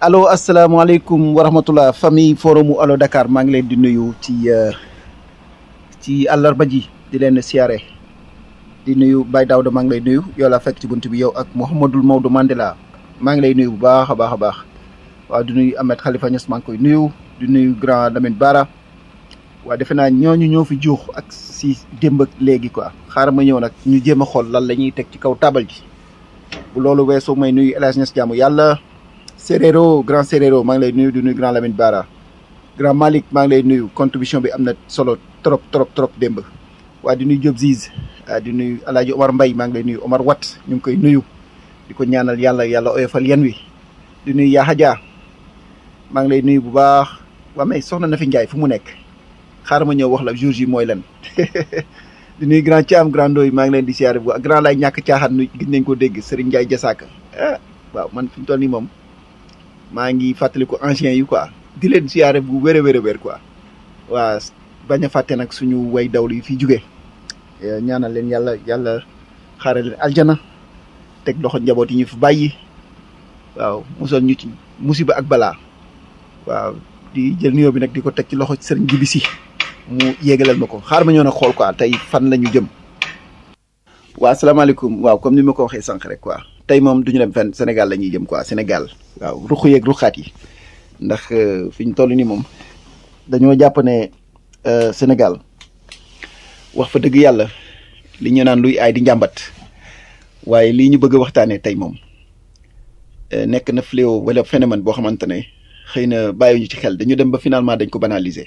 allo asalaamaaleykum wa rahmatullah famille forumu allo Dakar maa ngi leen di nuyu ci ci àllarba ji di leen siyaare di nuyu Baye Daouda maa ngi lay nuyu yow laa fekk ci bunt bi yow ak Mouhamadul Maodo Mandela maa ngi lay nuyu bu baax a baax a baax waaw di nuyu Ahmed Khalifa Niass maa ngi koy nuyu di nuyu grand Lamine Bara waaw defe naa ñooñu ñoo fi juux ak si démb ak léegi quoi xaaral ma ñëw nag ñu jéem a xool lan la ñuy teg ci kaw taabal ji bu loolu weesoo may nuyu El Hadj Niass jaamu yàlla Séréro grand Séréro maa ngi lay nuyu di nuyu grand Lamine Bara grand Malick maa ngi lay nuyu contribution bi am na solo trop trop trop démb waa di nuyu Diop Ziz di nuyu El Hadj Omar Mbaye maa ngi lay nuyu Omar Wat ñu ngi koy nuyu di ko ñaanal yàlla yàlla oyofal yan wi di nuyu Yaa Hadja maa ngi lay nuyu bu baax waa mais soxna na fi Njaay fu mu nekk xaaral ma ñëw wax la jour yi mooy lan di nuyu grand Thiam grand Ndoye maa ngi leen di siyaare bu grand lay ñàkk caaxaan nu gis nañ ko dégg Serigne Ndiaye Jasaaka ah waaw man fi mu toll nii moom maa ngi fàttaliku ancien yi quoi di leen siyaare bu wér a wér a wér quoi waa bañ a fàtte nag suñu way dawlu yi fi jóge ñaanal leen yàlla yàlla xaare leen aljana teg loxo njaboot yi ñu fi bàyyi waaw musal ñu ci musiba ak balaa waaw di jël nuyoo bi nag di ko teg ci loxo sëriñ Jibi Si mu yéegalal ma ko xaar ma ñëw nag xool quoi tey fan la ñu jëm. waa asalaamaaleykum waaw comme ni ma ko waxee sànq rek quoi tey moom du ñu dem fenn Sénégal la ñuy jëm quoi Sénégal waaw ruq yeeg ruqaat yi ndax fi ñu toll nii moom dañoo jàpp ne Sénégal wax fa dëgg yàlla li ñu naan luy aay di njàmbat waaye lii ñu bëgg a waxtaanee tey moom nekk na fléau wala phénomène boo xamante ne. xëy na bàyyiwuñu ci xel dañu dem ba finalement dañ ko banaliser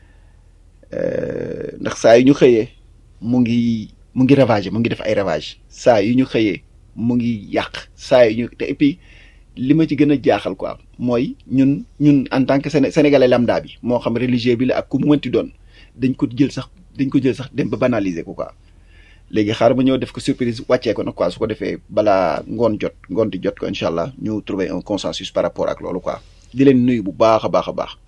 ndax saa yu ñu xëyee mu ngi mu ngi ravager mu ngi def ay ravage saa yu ñu xëyee mu ngi yàq saa yu ñu te et puis li ma ci gën a jaaxal quoi mooy ñun ñun en tant que sénégalais lambda bi moo xam religieux bi la ak ku mu mënti doon dañ ko jël sax dañ ko jël sax dem ba banaliser ko quoi léegi xaar ma ñëw def ko surprise wàccee ko nag quoi su ko defee balaa ngoon jot ngoon di jot ko incha allah ñu trouver un consensus par rapport ak loolu quoi. di leen nuyu bu baax a baax a baax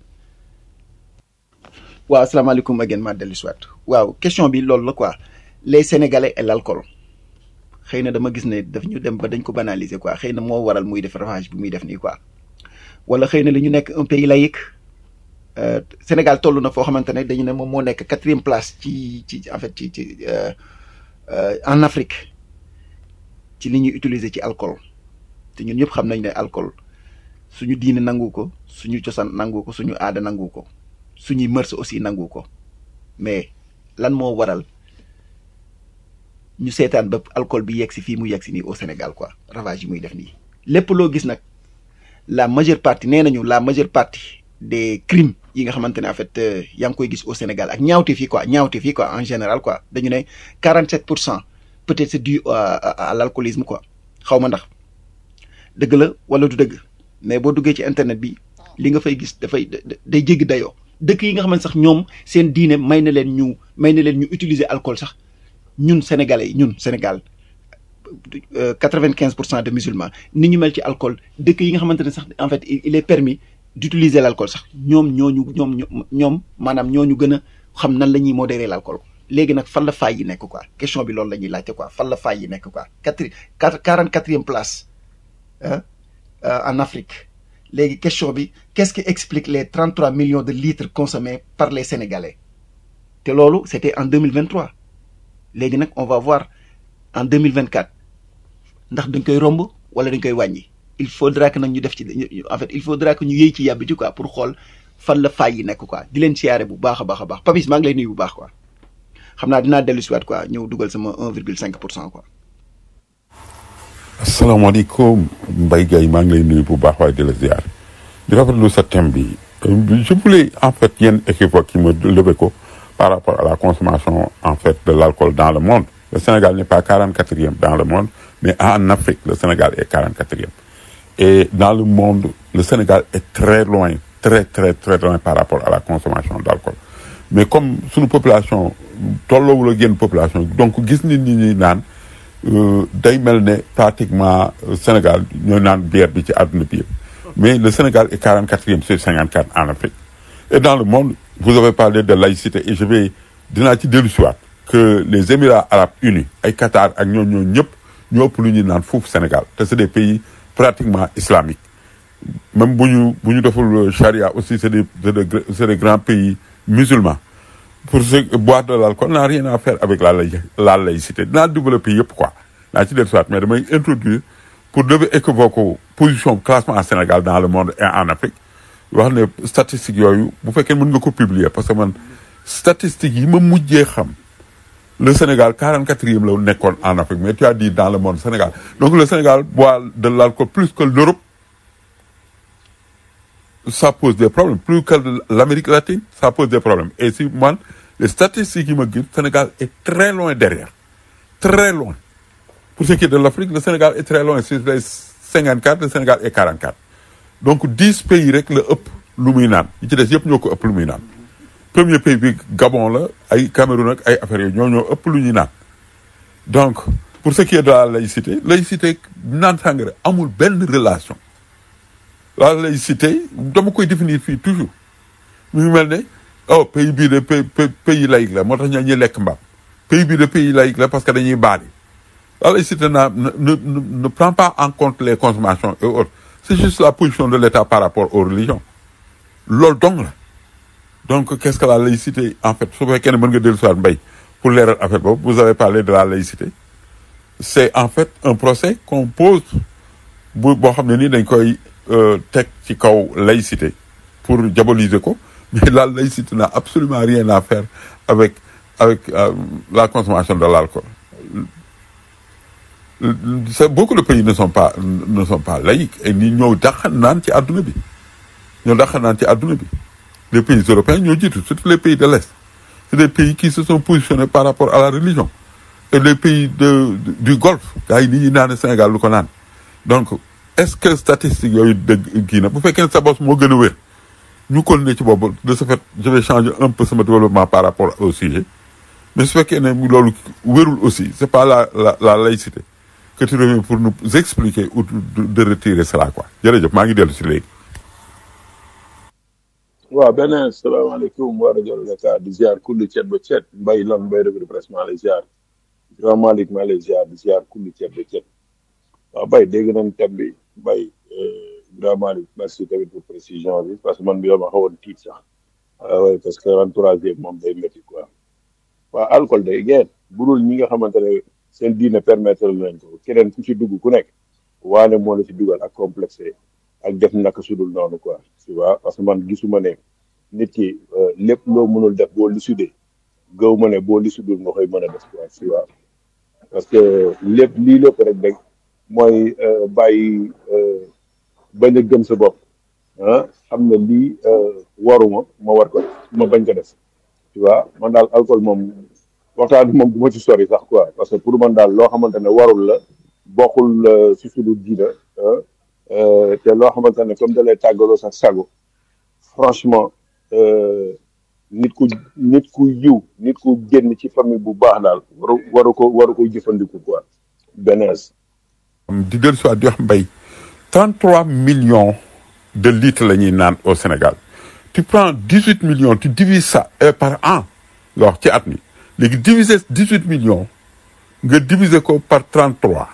waaw asalaamaaleykum again ma dellu si waat waaw question bi loolu la quoi les sénégalais et l'alcool xëy na dama gis ne daf ñu dem ba dañ ko banaliser quoi xëy na moo waral muy def ravage bi muy def nii quoi wala xëy na li ñu nekk un pays laïque Sénégal toll na foo xamante ne dañu ne moom moo nekk quatrième place ci ci en fait ci ci en Afrique ci li ñuy utiliser ci alcool te ñun ñëpp xam nañ ne alcool. suñu diine nangu ko suñu cosaan nangu ko suñu aada nangu ko suñuy mërs aussi nangu ko mais lan moo waral ñu seetaan ba alcool bi yegg si fii mu yegg si nii au Sénégal quoi ravage yi muy def nii. lépp loo gis nag la majeure partie nee nañu la majeure partie des crimes yi nga xamante ne en fait yaa ngi koy gis au Sénégal ak ñaawte fii quoi ñaawte fii quoi en général quoi dañu ne 47 pour cent peut-être c'est dû à l'alcoolisme quoi xaw ma ndax dëgg la wala du dëgg. mais boo duggee ci internet bi li nga fay gis dafay day jéggi dayoo dëkk yi nga xam ne sax ñoom seen diine may na leen ñu may na leen ñu utiliser alcool sax ñun sénégalais yi ñun Sénégal quatre-vingt-quinze pour cent de musulmans ni ñu mel ci alcool dëkk yi nga xamante ne sax en fait il est permis d'utiliser l'alcool sax ñoom ñooñu ñoom ñoom maanaam ñooñu gën a xam nan la ñuy modérer l'alcool léegi nag fan la faay yi nekk quoi question bi loolu la ñuy laajte quoi fan la faay yi nekk quoi quatre quarante-quatrième place en Afrique léegi question bi qu'est-ce qui explique les 33 millions de litres consommés par les Sénégalais te loolu c'était en 2023 léegi nag on va voir en 2024 ndax dañ koy romb wala dañ koy wàññi il faudra que nag ñu def ci en fait il faudra que ñu yëy ci yàbbi ci quoi pour xool fan la faay yi nekk quoi di leen siyaare bu baax a baax a baax Papis maa ngi lay nuyu bu baax quoi xam naa dinaa dellu si waat quoi ñëw dugal sama 1,5 pour cent quoi. asalaamaaleykum Mbaye Gueye maa ngi lay nuyu bu baax waaye di la ziar di rafetlu sa thème bi je voulais en fait yenn équivoque yi ma levé ko par rapport à la consommation en fait de l'alcool dans le monde le Sénégal n'est pas 44e dans le monde mais en Afrique le Sénégal est 44e et dans le monde le Sénégal est très loin très très très loin par rapport à la consommation d'alcool mais comme suñu population tolloowul ak yenn population donc gis nit ñi ñuy naan day mel ne pratiquement Sénégal ñooy naan bière bi ci àdduna bi yëpp mais le Sénégal est 44e sur 54 en Afrique et dans le monde vous avez parlé de laïcité et je vais dinaa ci dellu siwaat que les Émirats arabes unis ay Qatar ak ñoo ñoo ñëpp ñoo ëpp lu ñuy naan foofu Sénégal te c'est des pays pratiquement islamiques même bu ñu bu ñu deful charia aussi c'est des c'est des gr- c'est des grands pays musulmans pour ce boire de l'alcool n'a rien à faire avec la laï- la laïcité dinaa développer yëpp quoi naa ci del soit mais damay introduire pour lever équivoque position classement en Sénégal dans le monde et en Afrique wax ne statistiques yooyu bu fekkee mën nga ko publier parce que man statistiques yi ma mujjee xam le Sénégal 44e la nekkoon en Afrique mais tu as dit dans le monde Sénégal donc le Sénégal boit de l'alcool plus que l'Europe ça pose des problèmes plus que l'Amérique latine ça pose des problèmes et si man les statistiques yi ma gis Sénégal est très loin derrière très loin pour ce qui est de l'Afrique le Sénégal est très loin sur les 54 le Sénégal est 44 donc 10 pays rek la ëpp lu muy naan yi ci des yëpp ñoo ko ëpp lu muy naan premier pays bi Gabon la ay Cameroun ak ay affaires yooyu ñoo ñoo ëpp lu ñuy naan donc pour ce qui est de la laïcité laïcité naan sàngara amul benn relation la laïcité dama koy définir fii toujours mu ngi mel ne oh pays bii de pays pays laïque la moo tax ñoo ñuy lekk mbaam pays bii de pays laïque la parce que dañuy baali la laïcité n'a- ne, ne, ne, ne prend pas en compte les consommations et autres c'est juste la position de l'État par rapport aux religions loolu dong la donc qu'est-ce que la laïcité en fait su fekkee ne mën nga dellu soit mbay pour leeral affaire boobu vous avez parlé de la laïcité c'est en fait un procès qu'on pose bu boo xam ne nii dañ koy euh, teg ci kaw laïcité pour diaboliser ko mais la laïcité n'a absolument rien à faire avec avec euh, la consommation de l'alcool c'est beaucoup de pays ne sont pas ne sont pas laïcs et ni ñoo dàq naan ci àdduna bi ñoo dàq naan ci àdduna bi les pays européens ñoo jiitu surtout les pays de l'Est c'est des pays qui se sont positionnés par rapport à la religion et les pays de, de- du Golfe gars yi ni ñuy naan Sénégal lu ko naan donc est-ce que statistiques yooyu dëgg kii na bu fekkee ne sa bos moo gën a wér ñu continuer ci boobu de ce fait je vais changer un peu sama développement par rapport au sujet mais su fekkee ne loolu wérul aussi c'est pas la la la laïcité que tu reviens pour nous expliquer ou de, de retirer cela quoi jërëjëf maa ngi dellu si léegi waaw beneen salaamaaleykum wa rajo Dakar di ziar kulli ceet ba ceet mbay lan mbay revue de presse maa lay ziar grand Malick maa lay ziar di ziar kulli ceet ba ceet waaw bay dégg nañ thème bi bay grand Malick merci tamit pour précision bi parce que man bi dama xawoon tiit sax waaw ouais, parce que entourage bi moom day métti quoi waaw alcool day geen budul ñi nga xamante ne seen diine permettre nañ ko keneen ku ci dugg ku nekk waane moo la ci dugal ak complexé ak def naka sudul noonu quoi tu vois parce que man gisuma ne nit ki euh, lépp loo mënul def boo lisudee gëw ma ne boo lisudul nga koy mën a def quoi tu vois parce que lépp lii lépp rek rek mooy euh, bàyyi euh, bañ a gëm sa bopp ah xam ne lii euh, waruma ma war ko def ma bañ ko def tu vois man daal alcool moom waxtaan bi moom du ma ci sori sax quoi parce que pour man daal loo xamante ne warul la bokkul euh, si suñu diina ah, euh, te loo xamante ne comme da lay tàggaloo sax sago franchement euh, nit ku nit ku yiw nit ku génn ci famille bu baax daal waru waru ko waru ko jëfandiku quoi benees di dellu si waat di wax mbay 33 millions de litres la ñuy naan au Sénégal tu prends 18 millions tu divises ça euh, par an nga wax ci at mi léegi diviser 18 millions nga diviser ko par 33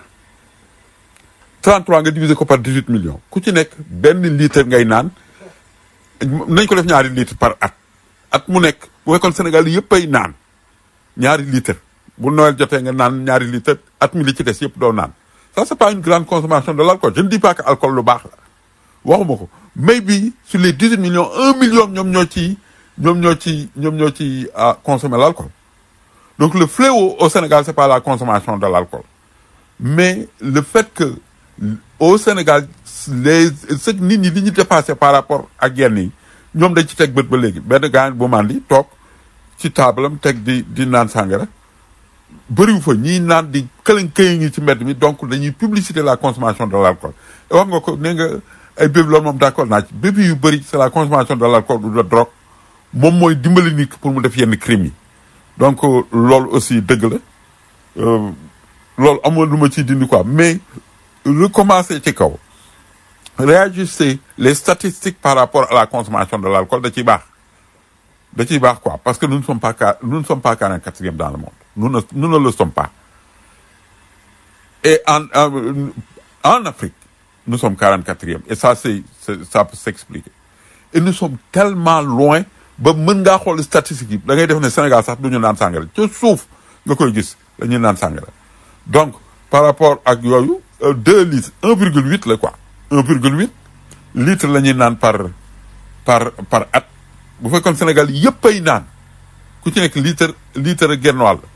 33 nga diviser ko par 18 millions ku ci nekk benn litre ngay naan nañ ko def ñaari litre par at at mu nekk bu fekkoon Sénégal yëpp ay naan ñaari litre bu Noël jotee nga naan ñaari litre at mi li ci des yëpp doo naan ça c'est pas une grande consommation de l'alcool je ne dis pas que alcool lu baax la waxuma ko mais bi sur les 18 millions un million ñoom ñoo ci ñoom ñoo ci ñoom ñoo ci ah, consommer l'alcool donc le fléau au Sénégal c'est pas la consommation de l'alcool mais le fait que au Sénégal les ce que nit ñi li ñu dépassé par rapport ak yenn yi ñoom dañ ci teg bët ba léegi benn gaañ bu mandi toog ci taabalam teg di di naan sàngara bëriwu fa ñii naan di këlañ këyi ngi ci mbedd mi donc dañuy publicité la consommation de l'alcool wax nga ko nee nga ay bébi loolu moom d'accord naa ci bébi yu bëri c'est la consommation de l'alcool ou de drogue moom mooy dimbali nit ki pour mu def yenn crimes yi donc euh, loolu aussi dëgg la euh, loolu amul lu ma ciy dindi quoi mais recommencer ci kaw réajuster les statistiques par rapport à la consommation de l'alcool da ciy baax da ciy baax quoi parce que nous ne sommes pas qua- nous ne sommes pas 44e dans le monde nous ne nous ne le sommes pas et en en, en Afrique nous sommes 44e et ça c'est c'est- ça peut s'expliquer et nous sommes tellement loin ba mën ngaa xool statistiques yi da ngay def ne Sénégal sax du ñu naan sàngara ca suuf nga koy gis dañuy naan sàngara donc par rapport ak yooyu euh, deux litres un virgule huit la quoi un virgule huit litre la ñuy naan par par par at bu fekkoon Sénégal yëpp ay naan ku ci nekk litre litre ak genn wàll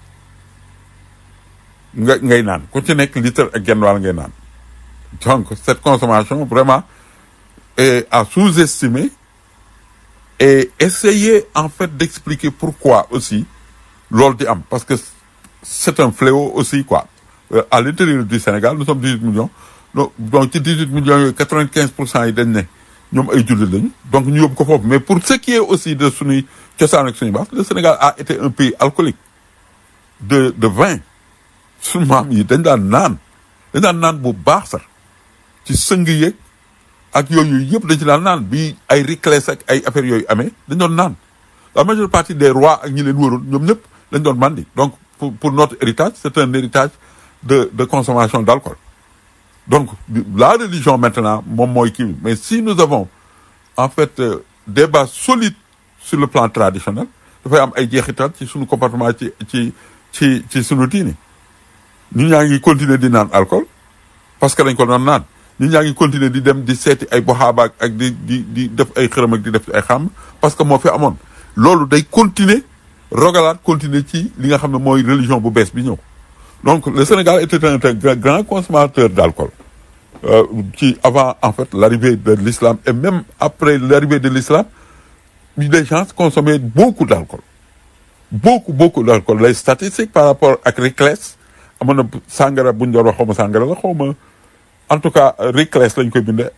nga ngay naan ku ci nekk litre ak genn wàll ngay naan donc cette consommation vraiment est à sous-estimer et essayer en fait d'expliquer pourquoi aussi loolu di am parce que c'est un fléau aussi quoi Euh, à l'intérieur du Sénégal nous sommes 18 millions donc donc ci 18 millions yooyu 95 pour cent yi dañ ne ñoom ay jullit lañu donc ñu yóbbu ko foofu mais pour ce qui est aussi de suñuy cosaan ak suñu baax le Sénégal a été un pays alcoolique de de vin suñu maam yi dañ daan naan dañ daan naan bu baax sax ci sëng yeeg ak yooyu yëpp dañ ci daan naan bi ay ricles ak ay affaires yooyu amee dañ doon naan la majeure partie des rois ak ñi leen wëroon ñoom ñëpp dañ doon mandi donc pour pour notre héritage c'est un héritage de de consommation d'alcool donc la religion maintenant moom mooy kii bi mais si nous avons en fait euh, des bases solides sur le plan traditionnel dafay am ay jeexital ci suñu comportement ci ci ci ci suñu diini ñun ñaa ngi continuer di naan alcool parce que dañ ko doon naan ñun ñaa ngi continuer di dem di seeti ay boxaaba ak ak di di di def ay xërëm ak di def ay xam parce que moo fi amoon loolu day continuer rogalaat continuer ci li nga xam ne mooy religion bu bees bi ñëw donc le Sénégal était un, un grand consommateur d'alcool euh, qui avant en fait l'arrivée de l'islam et même après l'arrivée de l'islam les gens consommaient beaucoup d'alcool beaucoup beaucoup d'alcool les statistiques par rapport ak Ricles amoon na sàngara bu ñu doon wax xaw ma sàngara la xaw ma en tout cas Ricles lañ koy bindee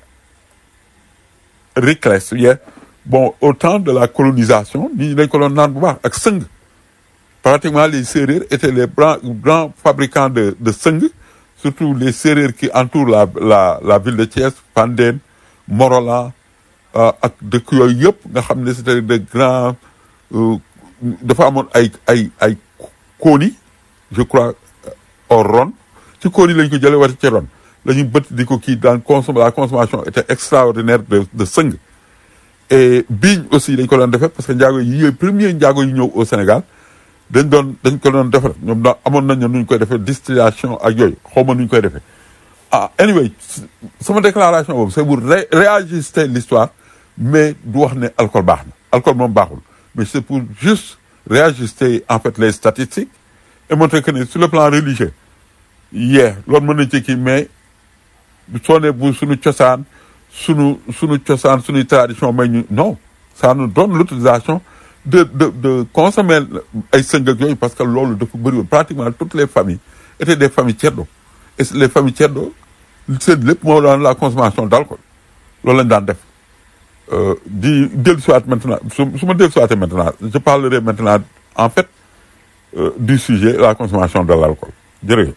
Ricles yeah. bon au temps de la colonisation nit ñi dañ ko doon naan bu baax ak sëng pratiquement les Sérères étaient les grands grands fabricants de de sëng surtout les Sérères qui entourent la la la ville de Thiès Fandène Morolan euh, ak dëkk yooyu yëpp nga xam ne c'était de grands euh, dafa amoon ay ay ay kóoni je crois au ron ci kóoni lañ ko jëlee wati ci ron la ñu bët di ko kii dans consomme la consommation était extraordinaire de de sëng et biiñ aussi dañ ko doon defee parce que njaago yi yooyu premier njaago yu ñëw au Sénégal dañ doon dañ ko doon defar ñoom da amoon nañ nu ñu koy defee distillation ak yooyu xaw ma nu ñu koy defee ah anyway sama déclaration boobu c'est pour ré réajuster l'histoire mais du wax ne alcool baax na alcool moom baaxul mais c'est pour juste réajuster en fait les statistiques et montrer que ne sur le plan religieux yee loolu mën nañ ci kii mais soo ne bu suñu cosaan suñu suñu cosaan suñuy tradition may ñu non ça nous donne l'autorisation de de de consommer ay sëng ak yooyu parce que loolu dafa bëri woon pratiquement toutes les familles étaient des familles ceddo et les familles ceddo seen lépp moo doon la consommation d'alcool loolu lañ daan def Euh, di dellu siwaat maintenant su su ma dellu siwaatee maintenant je parlerai maintenant en fait euh, du sujet la consommation de l'alcool jërëjëf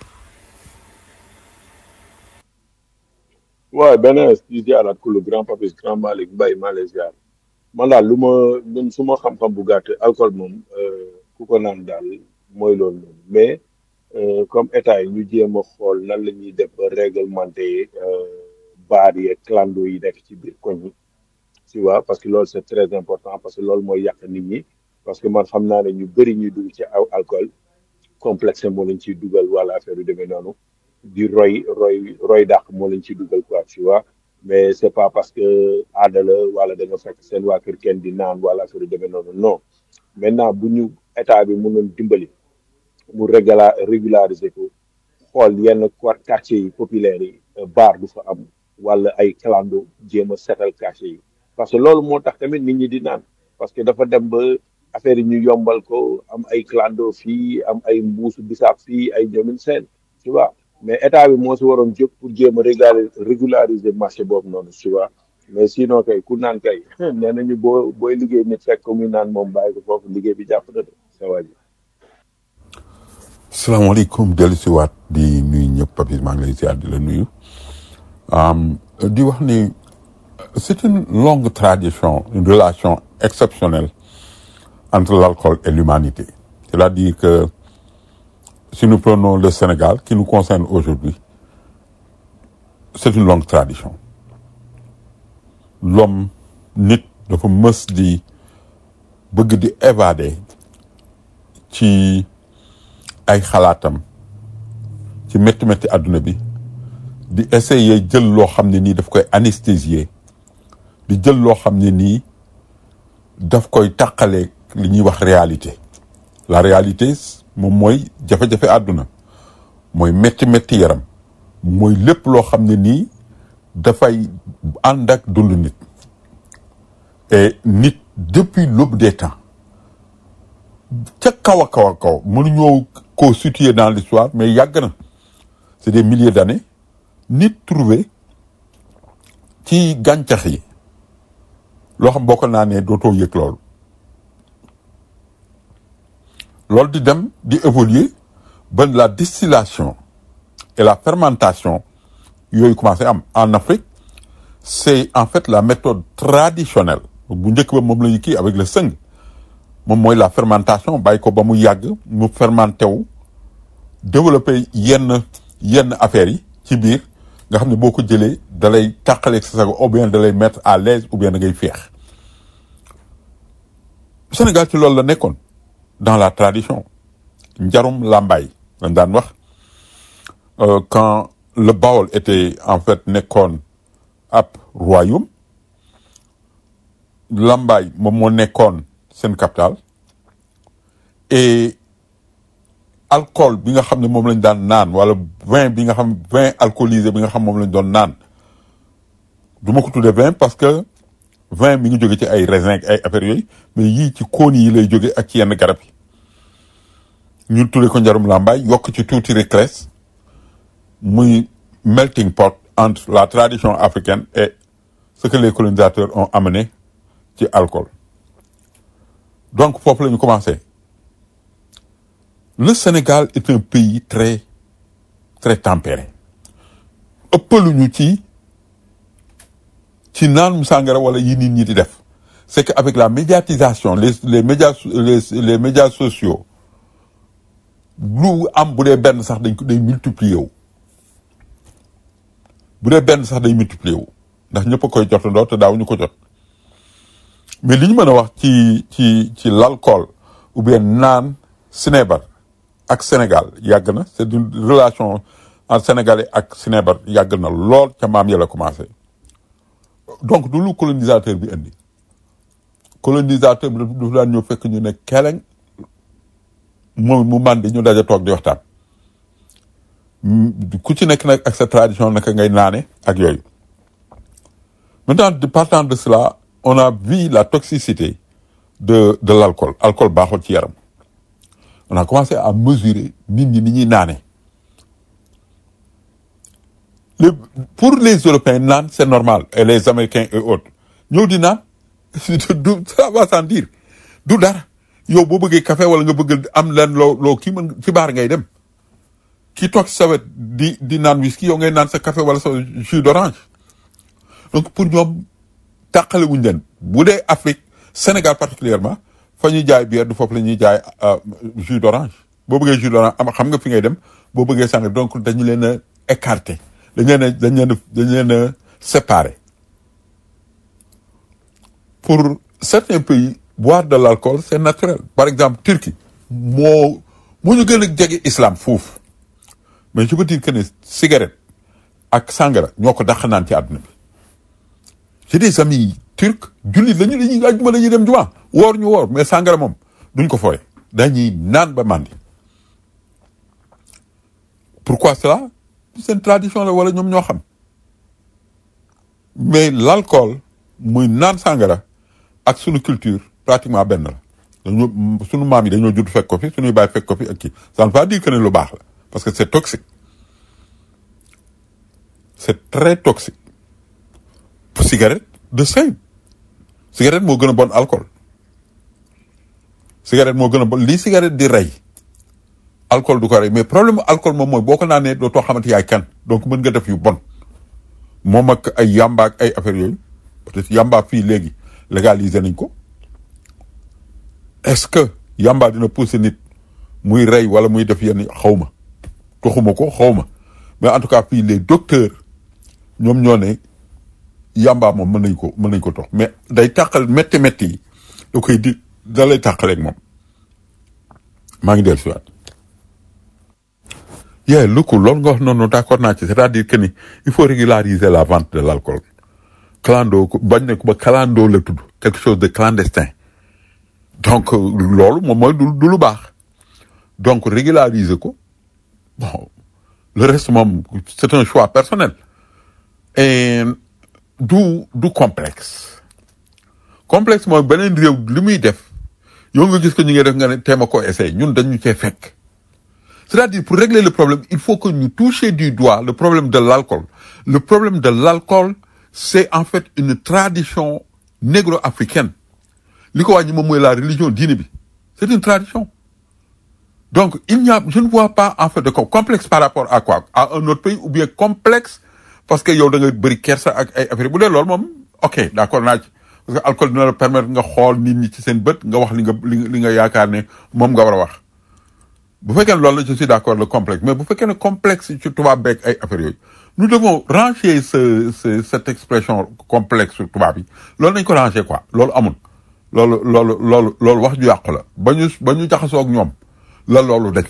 waaye beneen di ziaraat ku lu grand papis grand Malick Mbaye maa lay ziar man daal lu ma ñun su ma xam-xam bu gàtt alcool moom euh, ku ko naan daal mooy loolu noonu mais euh, comme état yi ñu jéem a xool nan la ñuy def ba réglementer euh, baar yi ak clando yi nekk ci biir koñ yi tu vois parce que loolu c'est très important parce que loolu mooy yàq nit ñi parce que man xam naa ne ñu bëri ñuy dugg ci aw alcool complexe moo lañ ciy dugal wala affaire yu demee noonu di roy roy roy dàq moo lañ ciy dugal quoi tu vois mais c'est pas parce que aada la wala da nga fekk seen waa kër kenn di naan wala affaire yu demee noonu non maintenant bu ñu état bi mënoon dimbali mu régula régulariser ko xool yenn quar- quartiers yi populaires yi euh, bar du fa am wala ay clando jéem a setal quartiers yi parce que loolu moo tax tamit nit ñi di naan parce que dafa dem ba affaire yi ñu yombal ko am ay clando fii am ay mbuusu bisaab fii ay ñoomin seen tu vois mais état bi moo si waroon jóg pour jéem a régulariser régulariser marché boobu noonu tu vois mais sinon kay ku naan kay nee nañu boo booy liggéey nit fekk ko muy naan moom bàyyi ko foofu liggéey bi jàpp na de sa waa ji salaamaaleykum dellu si waat di nuyu ñëpp papis maa ngi lay ziar di la nuyu um, di wax ni c'est une longue tradition une relation exceptionnelle entre l'alcool et l'humanité c'est-à-dire que si nous prenons le Sénégal qui nous concerne aujourd'hui c'est une longue tradition l'homme nit dafa mës di bëgg di évader ci ay xalaatam ci métti métti àdduna bi di essayer jël loo xam ne nii daf koy anesthésier di jël loo xam ne nii daf koy tàqaleeg li ñuy wax réalité la réalité moom mooy jafe-jafe àdduna mooy métti métti yaram mooy lépp loo xam ne nii dafay ànd ak dund nit et nit depuis l'aube des temps ca kaw a kaw a kaw mënuñoo koo situer dans l'histoire mais yàgg na c'est des milliers d'années nit trouvé ci gàncax yi loo xam boo ko naanee dootoo yëg loolu loolu di dem di évoluer ba la distillation et la fermentation yooyu commencé am en Afrique c'est en fait la méthode traditionnelle bu njëkk ba moom la ñu kii avec le sëng moom mooy la fermentation bàyyi ko ba mu yàgg mu fermenté wu développer yenn yenn affaires yi ci biir nga xam ne boo ko jëlee da lay tàqaleeg sa sago ou bien da lay mettre à l'aise ou bien da ngay féex Sénégal ci loolu la nekkoon dans la tradition njarum làmbaay lañ daan wax quand le Baol était en fait nekkoon ab royaume làmbaay moom moo nekkoon seen capitale et alcool bi nga xam ne moom lañ daan naan wala vin bi nga xam vin alcoolisé bi nga xam moom lañ doon naan du ma ko tuddee vin parce que vin mi ngi jóge ci ay raisin ak ay affaires yooyu mais yii ci kóon yi lay jóge ak ci yenn garab yi ñu tuddee ko njarum làmbaay yokk ci tuuti réclès muy melting pot entre la tradition africaine et ce que les colonisateurs ont amené ci alcool donc foofu la ñu commencé le Sénégal est un pays très très tempéré ëppaluñu ci ci naan mu sàngara wala yi nit ñi di def c'est que avec la médiatisation les les médias les les médias sociaux lu am bu dee benn sax dañ ko day multiplier wu bu dee benn sax day multiplier wu ndax ñëpp a koy jotandoo te daaw ñu ko jot mais li ñu mën a wax ci ci ci l'alcool ou bien naan sinébar ak Sénégal yàgg na c'est une relation entre sénégalais ak sinébar yàgg na lool ca maam ya la commencé donc du lu colonisateur bi indi colonisateur bi dafa daan ñëw fekk ñu ne keleng moom mu màndi ñu daja toog di waxtaan ku ci nekk nag ak sa tradition naka ngay naane ak yooyu maintenant de partant de cela on a vu la toxicité de de l'alcool alcool baaxul ci yaram on a commencé à mesurer nit ñi ni ñuy naane les pour les européens naan c'est normal et les américains et autres ñëw di naan du ça va sans dire du dara yow boo bëggee café wala nga bëgg am leen loo loo kii mën ci baar ngay dem ki toog sa wet di di naan whisky yow ngay naan sa café wala sa jus d'orange donc pour ñoom tàqale wuñ leen bu dee Afrique Sénégal particulièrement fa ñuy jaay bière du foofu la ñuy jaay jus d'orange boo bëggee jus d'orange am xam nga fi ngay dem boo bëggee sànq donc dañu leen a écarté dañ leen a dañ leen a dañ leen a séparé pour certains pays boire de l'alcool c'est naturel par exemple Turquie moo moo ñu gën a jege islam foofu mais je peux dire que ne cigarette ak sangara ñoo ko dàq naan ci àdduna bi j'ai des amis turcs jullit lañu dañuy àjjuma la ñuy dem juma woor ñu woor mais sangara moom duñ ko fooye dañuy naan ba màndi pourquoi cela seen tradition la wala ñoom ñoo xam mais l'alcool muy naan sangara ak sunu culture pratiquement benn la dañoo sunu maam yi dañoo judd fekk ko fi sunuy baay fekk ko fi ak kii ça ne veut pas dire que ne lu baax la parce que c'est toxique c'est très toxique cigarette de same cigarette moo gën a bon alcool cigarette moo gën a bon lii cigarette di rey alcool du ko rey mais problème alcool moom mooy boo ko naanee dootoo xamante yaay kan donc mën nga def yu bon moom ak ay yamba ak ay affaires yooyu peut-être yamba fii léegi légaliser nañ ko est-ce que yamba dina pousser nit muy rey wala muy def yenn xawma toxuma ko xawma mais en tout cas fii les docteurs ñoom ñoo ne yàmbaa moom mën nañ ko mën nañ ko tox mais day tàqal métti métti yi da koy di da lay tàqaleeg moom maa ngi dellu si waat yee lu ko loolu nga wax noonu d'accord naa ci c'est-à-dire que ni il faut régulariser la vente de l'alcool clando ko bañ ne ko ba clando la tudd quelque chose de clandestin donc euh, loolu moom mooy du du lu baax donc régulariser ko bon le reste moom c'est un choix personnel et du du complexe complexe mooy beneen réew li muy def yow nga gis ko ñu ngi def nga ne teema ko essayer ñun dañu cee fekk c'est-à-dire pour régler le problème il faut que ñu toucher du doigt le problème de l'alcool le problème de l'alcool c'est en fait une tradition négro-africaine li ko wàññi moom mooy la religion diine bi c'est une tradition donc il n'y a je ne vois pas en fait de co- complexe par rapport à quoi à un autre pays ou bien complexe parce que yow da nga bëri kersa ak ay affaire bu dee loolu moom ok d'accord naa ci parce que alcool dina la permettre nga xool nit ñi ci seen bët nga wax li nga li nga li nga yaakaar ne moom nga war a wax bu fekkee ne loolu la je suis d'accord le complexe mais bu fekkee ne complexe ci tubaab beeg ay affaires yooyu nous devons ranger ce, ce cette expression complexe sur tubaab yi loolu nañ ko ranger quoi loolu amul loolu loolu loolu loolu wax ju yàqu la ba ñu ba ñu jaxasoo ak ñoom la loolu daj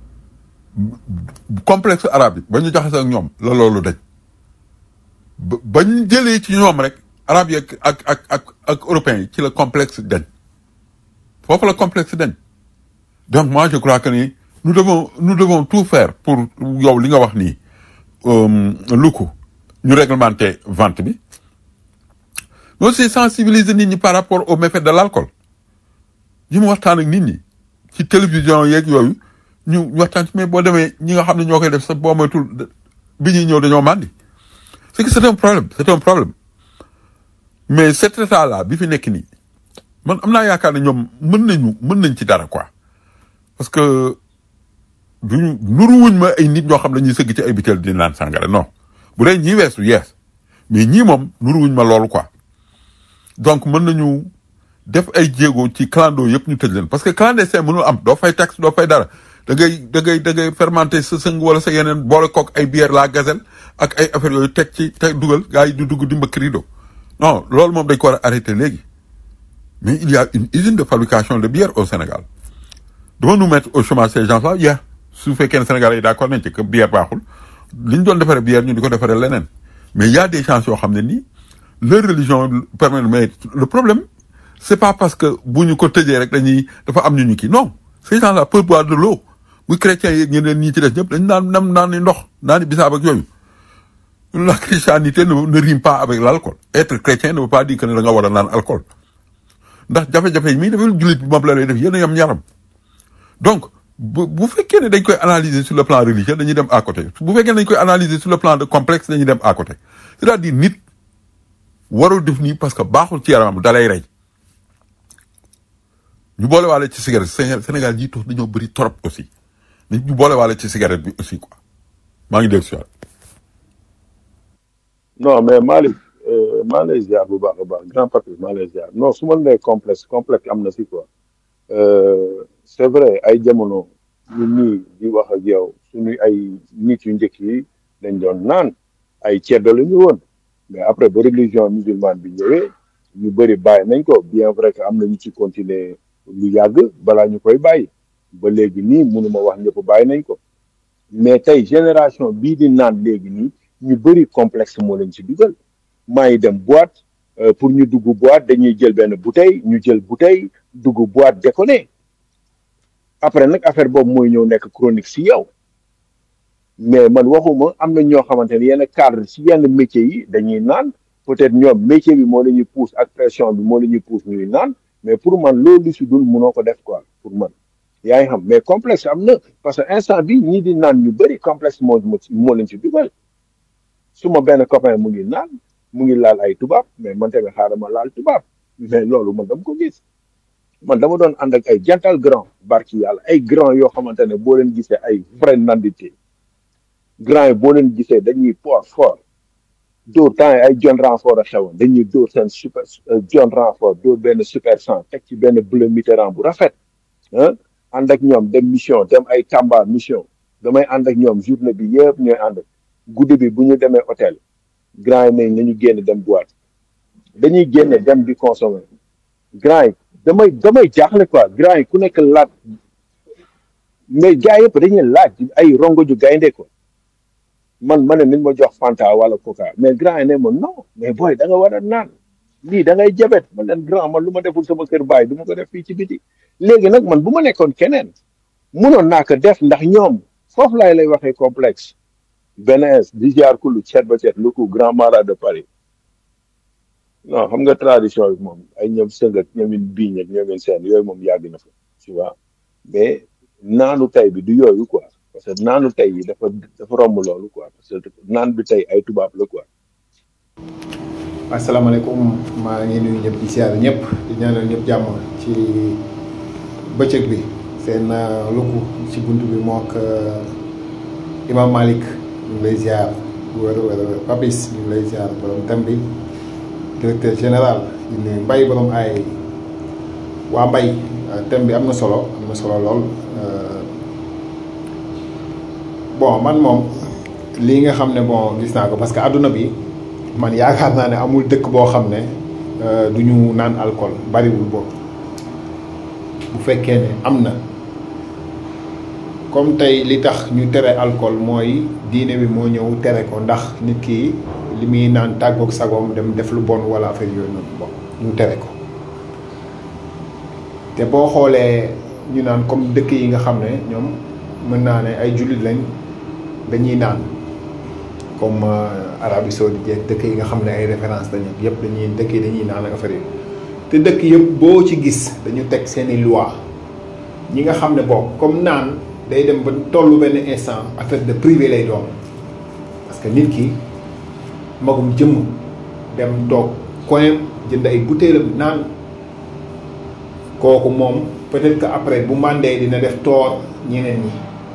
complexe arabe yi ba ñu jaxasoo ak ñoom la loolu daj ba ba ñu jëlee ci ñoom rek arabe yi ak ak ak ak ak européens yi ci la complexe dañ foofu la complexe dañ donc moi je crois que ni nous devons nous devons tout faire pour yow li nga wax nii lu ko ñu réglementer vente bi mais aussi sensibiliser nit ñi par rapport au méfait de l'alcool ñu mu waxtaan ak nit ñi ci télévision yeeg yooyu ñu ñu waxtaan ci mais boo demee ñi nga xam ne ñoo koy def sax boo moytul bi ñuy ñëw dañoo màndi c'est que c'est un problème c'est un problème mais cet état là bi fi nekk nii man am naa yaakaar ne ñoom mën nañu mën nañ ci dara quoi parce que duñu nuruwuñ ma ay nit ñoo xam ne ñuy sëgg ci ay bitel di naan sàngara non bu dee ñii weesu yees mais ñii moom nuruwuñ ma loolu quoi donc mën nañu def ay jéego ci clando yëpp ñu tëj leen parce que clandestin mënul am doo fay taxe doo fay dara da ngay da ngay da ngay fermenter sa sëng wala sa yeneen boole kook ay bière la gazelle ak ay affaires yooyu teg ci teg dugal gars yi du dugg di mbëkk rido non loolu moom dañ ko war a arrêter léegi mais il y a une usine de fabrication de bière au Sénégal devons-nous mettre au chômage ces gens-là yeah su fekkee ne Sénégal yi d'accord nañ ci que bière baaxul li ñu doon defaree bière ñu di ko defaree leneen mais il y a des gens yoo xam ne nii leur religion permet mais le problème c'est pas parce que bu ñu ko tëjee rek dañuy dafa am ñu ñu kii non ces gens-là peuvent boire de l'eau muy chrétiens yi ñeneen ñi ci des ñëpp dañ naan nam naan ni ndox naan ni bisaab ak yooyu la christianité ne, ne rime pas avec l'alcool être chrétien ne veut pas dire que ne da nga war a naan alcool ndax jafe-jafe yi mii dafa jullit bi moom la lay def yéen a yam ñaram donc bu bu fekkee ne dañ koy analyser sur le plan religieux dañuy dem à côté bu fekkee ne dañ koy analyser sur le plan de complexe dañuy dem à côté c'est-à-dire nit warul def nii parce que baaxul ci yaramam dalay rey ñu boole waale ci cigarette Sénégal Sénégal ñi tox dañoo bëri trop aussi nit ñu boole waale ci cigarette bi aussi quoi maa ngi dégg si waat non mais Malick euh, maa lay ziar bu baax a baax grand papi maa lay ziar non su ma nee complexe complexe am na si quoi euh, c'est vrai ay jamono ñu nii di wax ak yow suñu ay nit yu njëkk yi dañ doon naan ay ceddo la ñu woon mais après ba religion musulmane bi ñëwee ñu bëri bàyyi nañ ko bien vrai que am na ñu ci continuer lu yàgg balaa ñu koy bàyyi ba léegi nii mënuma wax ñëpp bàyyi nañ ko mais tey génération bii di naan léegi nii ñu bëri complexe moo leen ci dugal maa ngi dem boîte euh, pour ñu dugg boîte dañuy jël benn bouteille ñu jël bouteille dugg boîte déconné après nag affaire boobu mooy ñëw nekk chronique si yow mais man waxuma am na ñoo xamante ne yenn cadre si yenn métiers yi dañuy naan peut-être ñoom métier bi moo la ñuy pousse ak pression bi moo la ñuy pousse ñuy naan mais pour man loolu si dul munoo ko def quoi pour man yaa ngi xam mais complexe am na parce que instant bi ñii di naan ñu bëri complexe moo moo moo leen ci dugal su ma benn copain mu ngi naan mu ngi laal ay tubaab mais man tamit xaaral ma laal tubaab mais loolu man dama ko gis man dama doon ànd ak ay jantal grand barki yàlla ay grand yoo xamante ne boo leen gisee ay vrai nandité grand yi boo leen gisee dañuy port fort dóor temps yi ay John Renfort a xewoon dañuy dóor seen super John Renfort dóor benn super cent teg ci benn bleu Mitterrand bu rafet ah ànd ak ñoom dem mission dem ay Tamba mission damay ànd ak ñoom journée bi yëpp ñooy ànd guddi bi bu ñu demee hôtel grand yi nañ nañu génn dem boîte dañuy génne dem di consommer grand yi damay damay jaaxle quoi grand yi ku nekk laaj mais gars yëpp dañuy laaj ay rongo ju gaynde ko man ma ne nañ ma jox Fanta wala Coca mais grand yi ne ma non mais booy da nga war a naan lii da ngay jabet man leen grand man lu ma deful sama kër baay du ma ko def fii ci biti léegi nag man bu ma nekkoon keneen munoon naa ko def ndax ñoom foofu laay lay waxee complexe Benes di jaar kulu ceet ba ceet lu ko grand marat de Paris non xam nga tradition bi moom ay ñoom sëngat ñoomin biiñ ak ñoomin seen yooyu moom yàgg na fa tu vois mais naanu tey bi du yooyu quoi parce que naanu tey yi dafa dafa romb loolu quoi parce que naan bi tey ay tubaab la quoi asalaamaaleykum maa ngi nuyu ñëpp di siyaare ñëpp di ñaanal ñëpp jàmm ci bëccëg bi seen lukku ci bunt bi moo ak Imam Malick ñu ngi lay ziar bu wér wér Papis ñu ngi lay ziar borom thème bi directeur général di nuyu Mbaye borom ay waa Mbaye thème bi am na solo am na solo lool bon man moom lii nga xam ne bon gis naa ko parce que àdduna bi man yaakaar naa ne amul dëkk boo xam ne du ñu naan alcool bariwul boobu bu fekkee ne am na comme tey li tax ñu tere alcool mooy diine bi moo ñëw tere ko ndax nit ki li muy naan tàggoog sagoom dem def lu bon wala affaire yooyu noonu bon ñu tere ko te boo xoolee ñu naan comme dëkk yi nga xam ne ñoom mën naa ne ay jullit lañ dañuy naan comme Arabie Saoudite jeeg dëkk yi nga xam ne ay référence lañu yëpp dañuy dëkk yi dañuy naan ak affaire yi te dëkk yëpp boo ci gis dañu teg seeni loi ñi nga xam ne boobu comme naan day dem ba tollu benn instant affaire de privé lay doon parce que nit ki magum jëmm dem toog koyam jënd ay butéelam naan kooku moom peut-être que après bu màndee dina def toor ñeneen ñi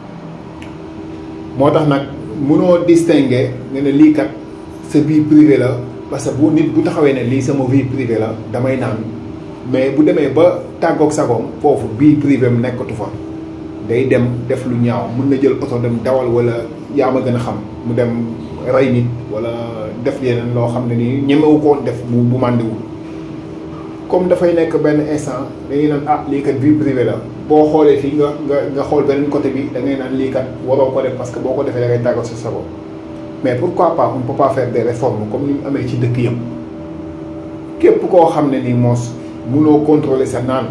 moo tax nag mënoo distinguer nga ne lii kat sa vie privée la parce que bu nit bu taxawee ne lii sama vie privée la damay naan mais bu demee ba tàggoog sagoom foofu vie privée mu nekkatu fa day dem def lu ñaaw mun na jël oto dem dawal wala yaa ma gën a xam mu dem rey nit wala def yeneen loo xam ne nii ñemewu koon def bu bu màndiwul comme dafay nekk benn instant dañuy naan ah lii kat vie privée la boo xoolee fii nga nga nga xool beneen côté bi da ngay naan lii kat waroo ko def parce que boo ko defee da ngay tàggat sa sago mais pourquoi pas on peut pas faire des réformes comme ni mu amee ci dëkk yëpp képp koo xam ne nii moos munoo contrôler sa naan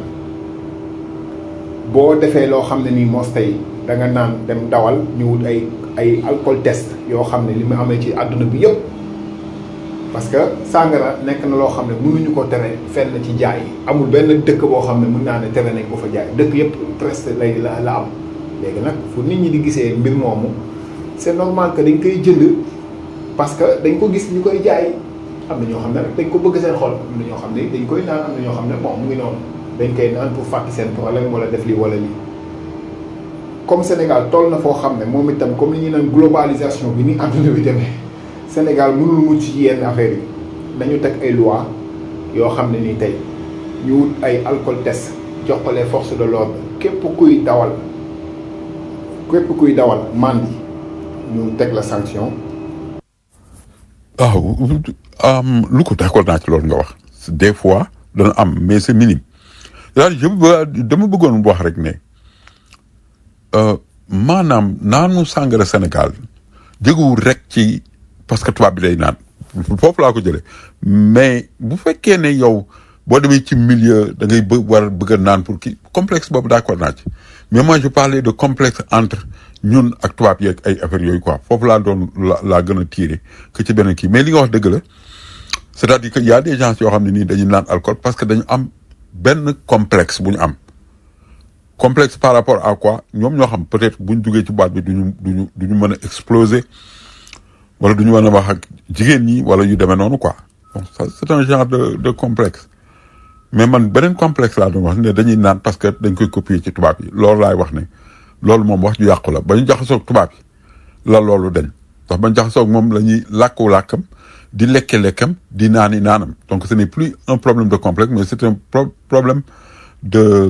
boo defee loo xam ne nii moos tey da nga naan dem dawal ñu wut ay ay alcool test yoo xam ne li mu amee ci àdduna bi yëpp parce que sàngara nekk na loo xam ne mënuñu ko tere fenn ci jaay amul benn dëkk boo xam ne mën naa ne tere nañ ko fa jaay dëkk yëpp presque lay la la am léegi nag fu nit ñi di gisee mbir moomu c'est normal que dañ koy jënd parce que dañ ko gis ñu koy jaay am na ñoo xam ne rek dañ ko bëgg seen xol am na ñoo xam ne dañ koy naan am na ñoo xam ne bon mu ngi noonu dañ koy naan pour fàtte seen problème wala def lii wala lii comme Sénégal toll na foo xam ne moom itam comme li ñuy naan globalisation bi ni àdduna bi demee Sénégal mënul mucc ci yenn affaires yi dañu teg ay loi yoo xam ne nii tey ñu wut ay alcool test jox ko les forces de l'ordre képp kuy dawal képp kuy dawal mandi ñu teg la sanction. waaw lu ko d'accord naa ci loolu nga wax des fois dana am mais c'est minime c'est-à-dire je dama bëggoon wax rek ne maanaam naanu sàngara Sénégal jógewul rek ci parce que tubaab bi day naan foofu laa ko jëlee mais bu fekkee ne yow boo demee ci milieu da ngay bë war a bëgg a naan pour kii complexe boobu d'accord naa ci mais moi je parlais de complexe entre ñun ak tubaab yeeg ay affaires yooyu quoi foofu laa doon la laa gën a tirer que ci beneen kii mais li nga wax dëgg la c'est-à-dire que y a des gens yoo xam ne nii dañuy naan alcool parce que dañu am benn complexe bu ñu am complexe par rapport à quoi ñoom ñoo xam peut-être bu ñu duggee ci boîte bi duñu duñu du ñu mën a exploser wala du ñu mën a wax ak jigéen ñi wala yu demee noonu quoi bon ça c'est un genre de de complexe mais man beneen complexe laa doon wax ne dañuy naan parce que dañ koy copier ci tubaab yi loolu laay wax ne loolu moom wax ju yàqu la ba ñu jaxasoog tubaab yi la loolu dañ ndax ba ñu jaxasoog moom la ñuy làkku làkkam di lekke lekkam di naani naanam donc ce n'est plus un problème de complexe mais c'est un pro problème de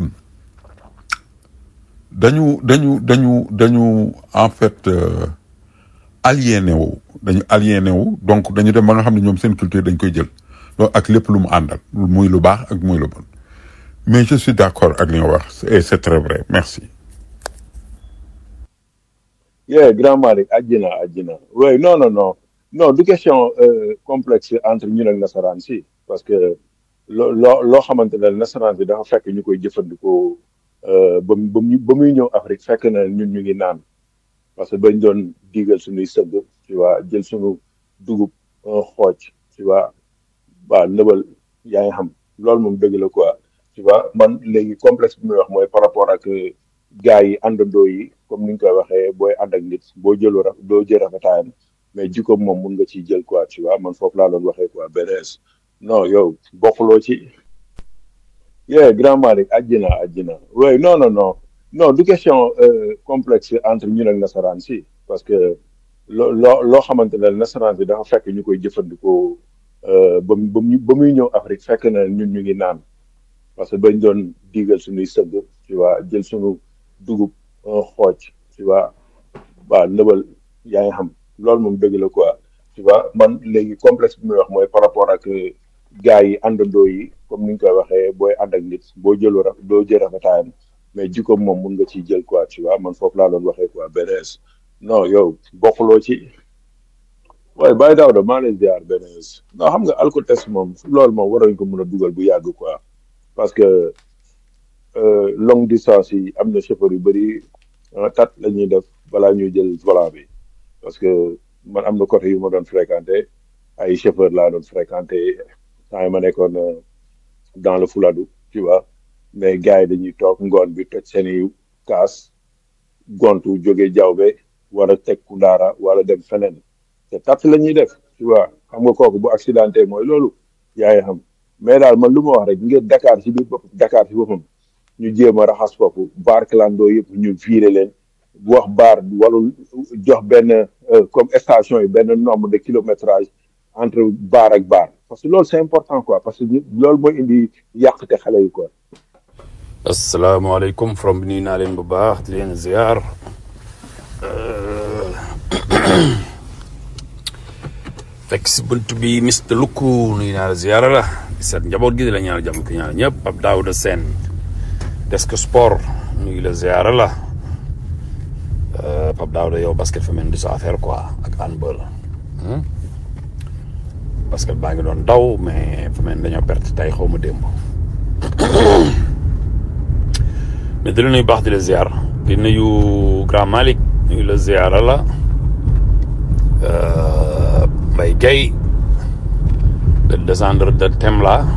dañu dañu dañu dañu en fait aliéné wu dañu aliéné wu donc dañu dem ba nga xam ne ñoom seen culture dañ koy jël donc ak lépp lu mu àndal muy lu baax ak muy lu bon mais je suis d'accord ak li nga wax et c'est très vrai merci. yeah grand Malick àjjina àjjina oui non non non non du question euh, complexe entre ñun ak nasaraan si parce que loo loo loo xamante ne nasaraan si dafa fekk ñu koy jëfandikoo euh, ba mu ba mu ba muy ñëw Afrique fekk na ñun ñu ngi naan parce que bañ doon diigal suñuy sëgg tu vois jël suñu dugub un xooj tu vois waa nëbal yaa ngi xam loolu moom dëgg la quoi tu vois man léegi complexe bi muy wax mooy par rapport ak gars yi àndandoo yi comme ni ñu koy waxee booy ànd ak nit boo jëlu raf doo jël rafetaayam mais jikkoom moom mun nga ciy jël quoi tu vois man foofu laa doon waxee quoi BDS non yow bokkuloo ci yeah grand Malick àjjina àjjina oui non non non non du question euh, complexe entre ñun ak nasaraan si parce que loo loo loo xamante ne nasaraan si dafa fekk ñu koy jëfandikoo euh, ba mu ba mu ba muy ñëw Afrique fekk na ñun ñu ngi naan parce que bañ doon diigal suñuy sëgg tu vois jël suñu dugub un xooj tu vois waa nëbal yaa ngi xam loolu moom dëgg la quoi tu vois man léegi complexe bi muy wax mooy par rapport ak gars yi àndandoo yi comme ni ñu koy waxee booy ànd ak nit boo jëlu raf doo jël rafetaayam mais jikkoom moom mun nga ciy jël quoi tu vois man foofu laa doon waxee quoi BDS non yow bokkuloo ci waaye Baye Daouda maa lay ziar BDS non xam nga alcotest moom loolu moom waroon ko mën a dugal bu yàgg quoi parce que euh, longue distance yi am na chauffeur yu bëri ah, tat la ñuy def balaa ñuy jël volant bi parce que man am na côté yu ma doon fréquenté ay chauffeur laa doon fréquenté temps yi ma nekkoon euh, dans le Fouladou tu vois mais gars yi dañuy toog ngoon bi toj seen i kaas gontu jóge jawbe war a teg ku daara wala dem feneen te tat la ñuy def tu vois xam nga kooku bu accidenté mooy loolu yaay xam mais daal man lu ma wax rek ngeen Dakar ci biir bopp Dakar ci boppam ñu jéem a raxas foofu baar clando yëpp ñu viré leen wax baar walul jox benn euh, comme station yi benn nombre de kilométrage entre baar ak baar parce que loolu c'est important quoi parce que ñu- loolu mooy indi yàqte xale yi quoi. asalaamaaleykum from bi nuyu naa leen bu baax di leen ziar fekk si bunt bi Mr Lukku nuyu naa la ziar la di seet njaboot gi di la ñaanal jàmm ki ñaanal ñëpp Pape Daouda Sène desk sport nuyu la ziar la Pape Daouda yow basket fa mel ni du sa affaire quoi ak handball hmm? basket baa ngi doon daw mais fa mel ni dañoo perte tey xaw ma démb mais di la nuyu baax di la ziar di nuyu Grand Malick nuyu la ziar la Mbaye Gueye le descendre de Temla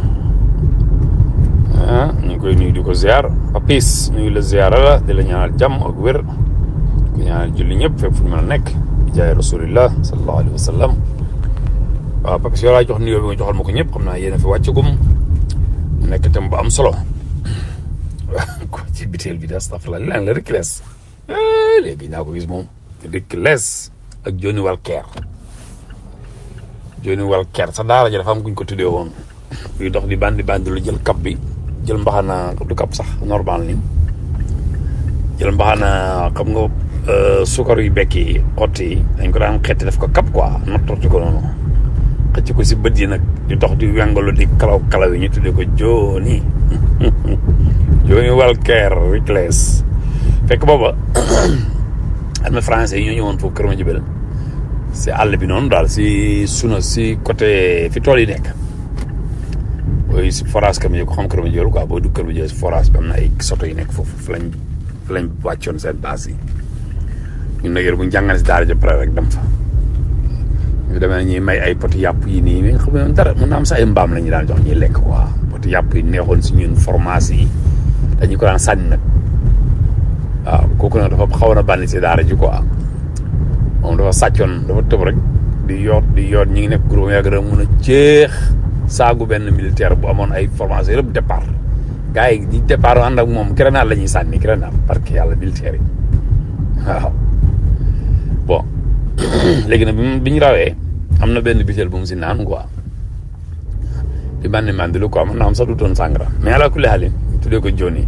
ah ñu ngi koy nuyu di ko ziar Papis nuyu la ziar la di la ñaanal jàmm ak wér di ñaanal julli ñëpp fépp fu ñu mën a nekk di jaay rasulillah sallallahu alayhi wa sallam waaw Papis yow laa jox nuyoo bi nga joxal ma ko ñëpp xam naa yéen a fi wàccagum nekk tam bu am solo. ko ci biteel bi de astafurlah lan la rek lees léegi ñaa ko gis moom rek lees ak Johnny Walker Johnny Walker sa daara ja dafa am kuñ ko tuddee woon buy dox di bandi bandi lu jël kap bi jël mbaxana du kap sax normal ni jël mbaxana xam nga sukar yu bekk yi xott yi dañ ko daan xetti def ko kap quoi nattorti ko noonu xëcc ko si bët yi nag di dox di wengalu di kalaw kalaw yi ñu tuddee ko Johnny Johnny Walker Reckless fekk booba am na français yi ñoo ñëwoon foofu kër ma jibel si àll bi noonu daal si suna si côté fi tool yi nekk booy si forage kër ma jibel ko xam kër ma jibel quoi boo dugg kër ma jibel si forage bi am na ay soto yi nekk foofu fi lañ fi lañ wàccoon seen base yi ñun nag bu ñu jàngale si daara ja pare rek dem fa ñu demee ñuy may ay poti yàpp yi nii mais xam nga dara mën naa am sax ay mbaam la ñu daan jox ñuy lekk quoi poti yàpp yi neexoon si ñun formation yi dañu ko daan sànni nag waaw kooku nag dafa xawoon a bànni si daara ji quoi moom dafa sàccoon dafa tëb rek di yoot di yoot ñi ngi nekk groupe yàgg rek mun a jeex saagu benn militaire bu amoon ay formation yëpp départ gars yi di départ ànd ak moom grenade la ñuy sànni grenade parce que yàlla militaire yi waaw bon léegi nag bi ñu rawee am na benn bitel bu mu si naan quoi di bànni mandilu quoi mën naa am sax du doon sàngara mais ala kulli xaalin tuddee ko Johnny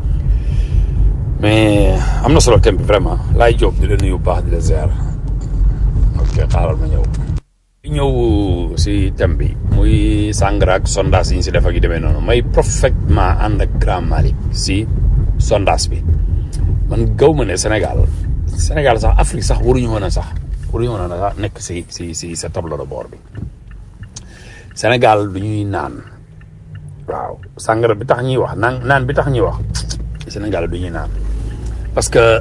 mais am na solo thème bi vraiment laay jóob di la nuyu bu baax di la ziar ok xaaral ma ñëw ñëw si thème bi muy sangara ak sondage yi ñu si def ak yu demee noonu may parfaitement ànd ak grand Malick si sondage bi man gaw ma ne Sénégal Sénégal sax Afrique sax waruñu woon a sax waruñu woon a sax nekk si si si sa tableau de bord bi Sénégal du ñuy naan waaw sangara bi tax ñuy wax naan naan bi tax ñuy wax Sénégal du ñuy naan parce que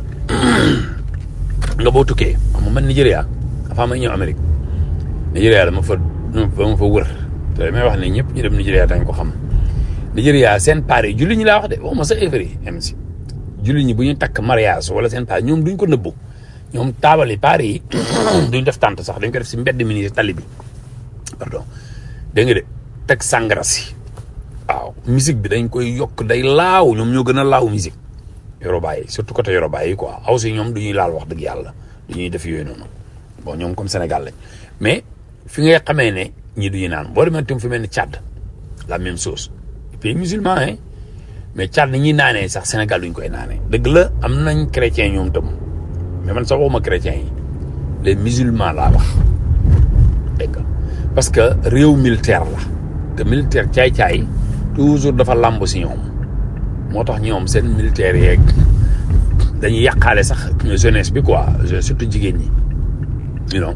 nga boo tukkee xam nga man Nigéria dafa may ñëw Amérique Nigéria dama fa dama fa wër te damay wax ne ñëpp ñu dem Nigéria dañ ko xam Nigéria seen paar yi julli ñi laa wax de waxuma sa effet yi am si julli ñi bu ñu takk mariage wala seen paar ñoom duñ ko nëbbu ñoom taabali paar yi duñ def tànt sax dañ ko def si mbedd mi nii tali bi pardon dégg nga de teg sàngara si waaw musique bi dañ koy yokk day laaw ñoom ñoo gën a laaw musique Yoruba yi surtout côté Yoruba yi quoi aw si ñoom du ñuy laal wax dëgg yàlla du ñuy def yooyu noonu bon ñoom comme Sénégal lañ mais fi ngay xamee ne ñii du ñu naan boo demee tam fi mel ni Tchad la même chose pays musulman hein mais Tchad ni ñuy naanee sax Sénégal duñ koy naanee dëgg la am nañ chrétien ñoom tam mais man sax waxuma chrétien yi les musulmans laa wax dégg nga parce que réew militaire la te militaire caay-caay toujours dafa làmb si ñoom moo tax ñoom seen militaire yeeg dañuy yàqaale sax jeunesse bi quoi surtout jigéen ñi you know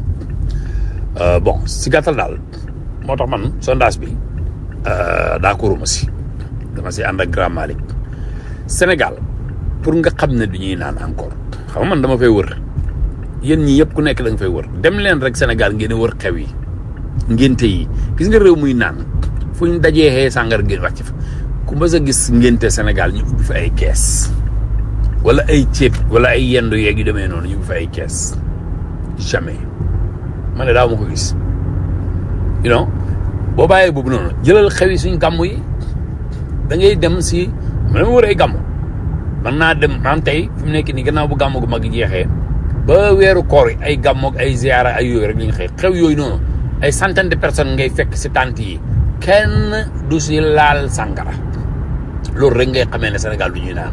bon si gàttal daal moo tax man sondage bi d'accord ma si dama si ànd ak grand Malick Sénégal pour nga xam ne du ñuy naan encore xam nga man dama fay wër yéen ñi yëpp ku nekk da nga fay wër dem leen rek Sénégal ngeen wër xew yi ngénte yi gis nga réew muy naan fu ñu dajee xee sàngar ngeen wàcc fa ku mës a gis ngénte Sénégal ñu ubbi fa ay kees wala ay ceeb wala ay yendu yeeg yu demee noonu ñu ubbi fa ay kees jamais ma ne daaw ma ko gis you know boo bàyyee boobu noonu jëlal xew yi suñ gàmm yi da ngay dem si ma dama wër ay gàmm man naa dem maam tey fi mu nekk nii gannaaw bu gàmm gu mag jeexee ba weeru koor yi ay gàmm ak ay ziara ay yooyu rek li ñu xëy xew yooyu noonu ay centaine de personnes ngay fekk si tànt yi kenn du si laal sàngara loolu rek ngay xamee ne Sénégal du ñuy naan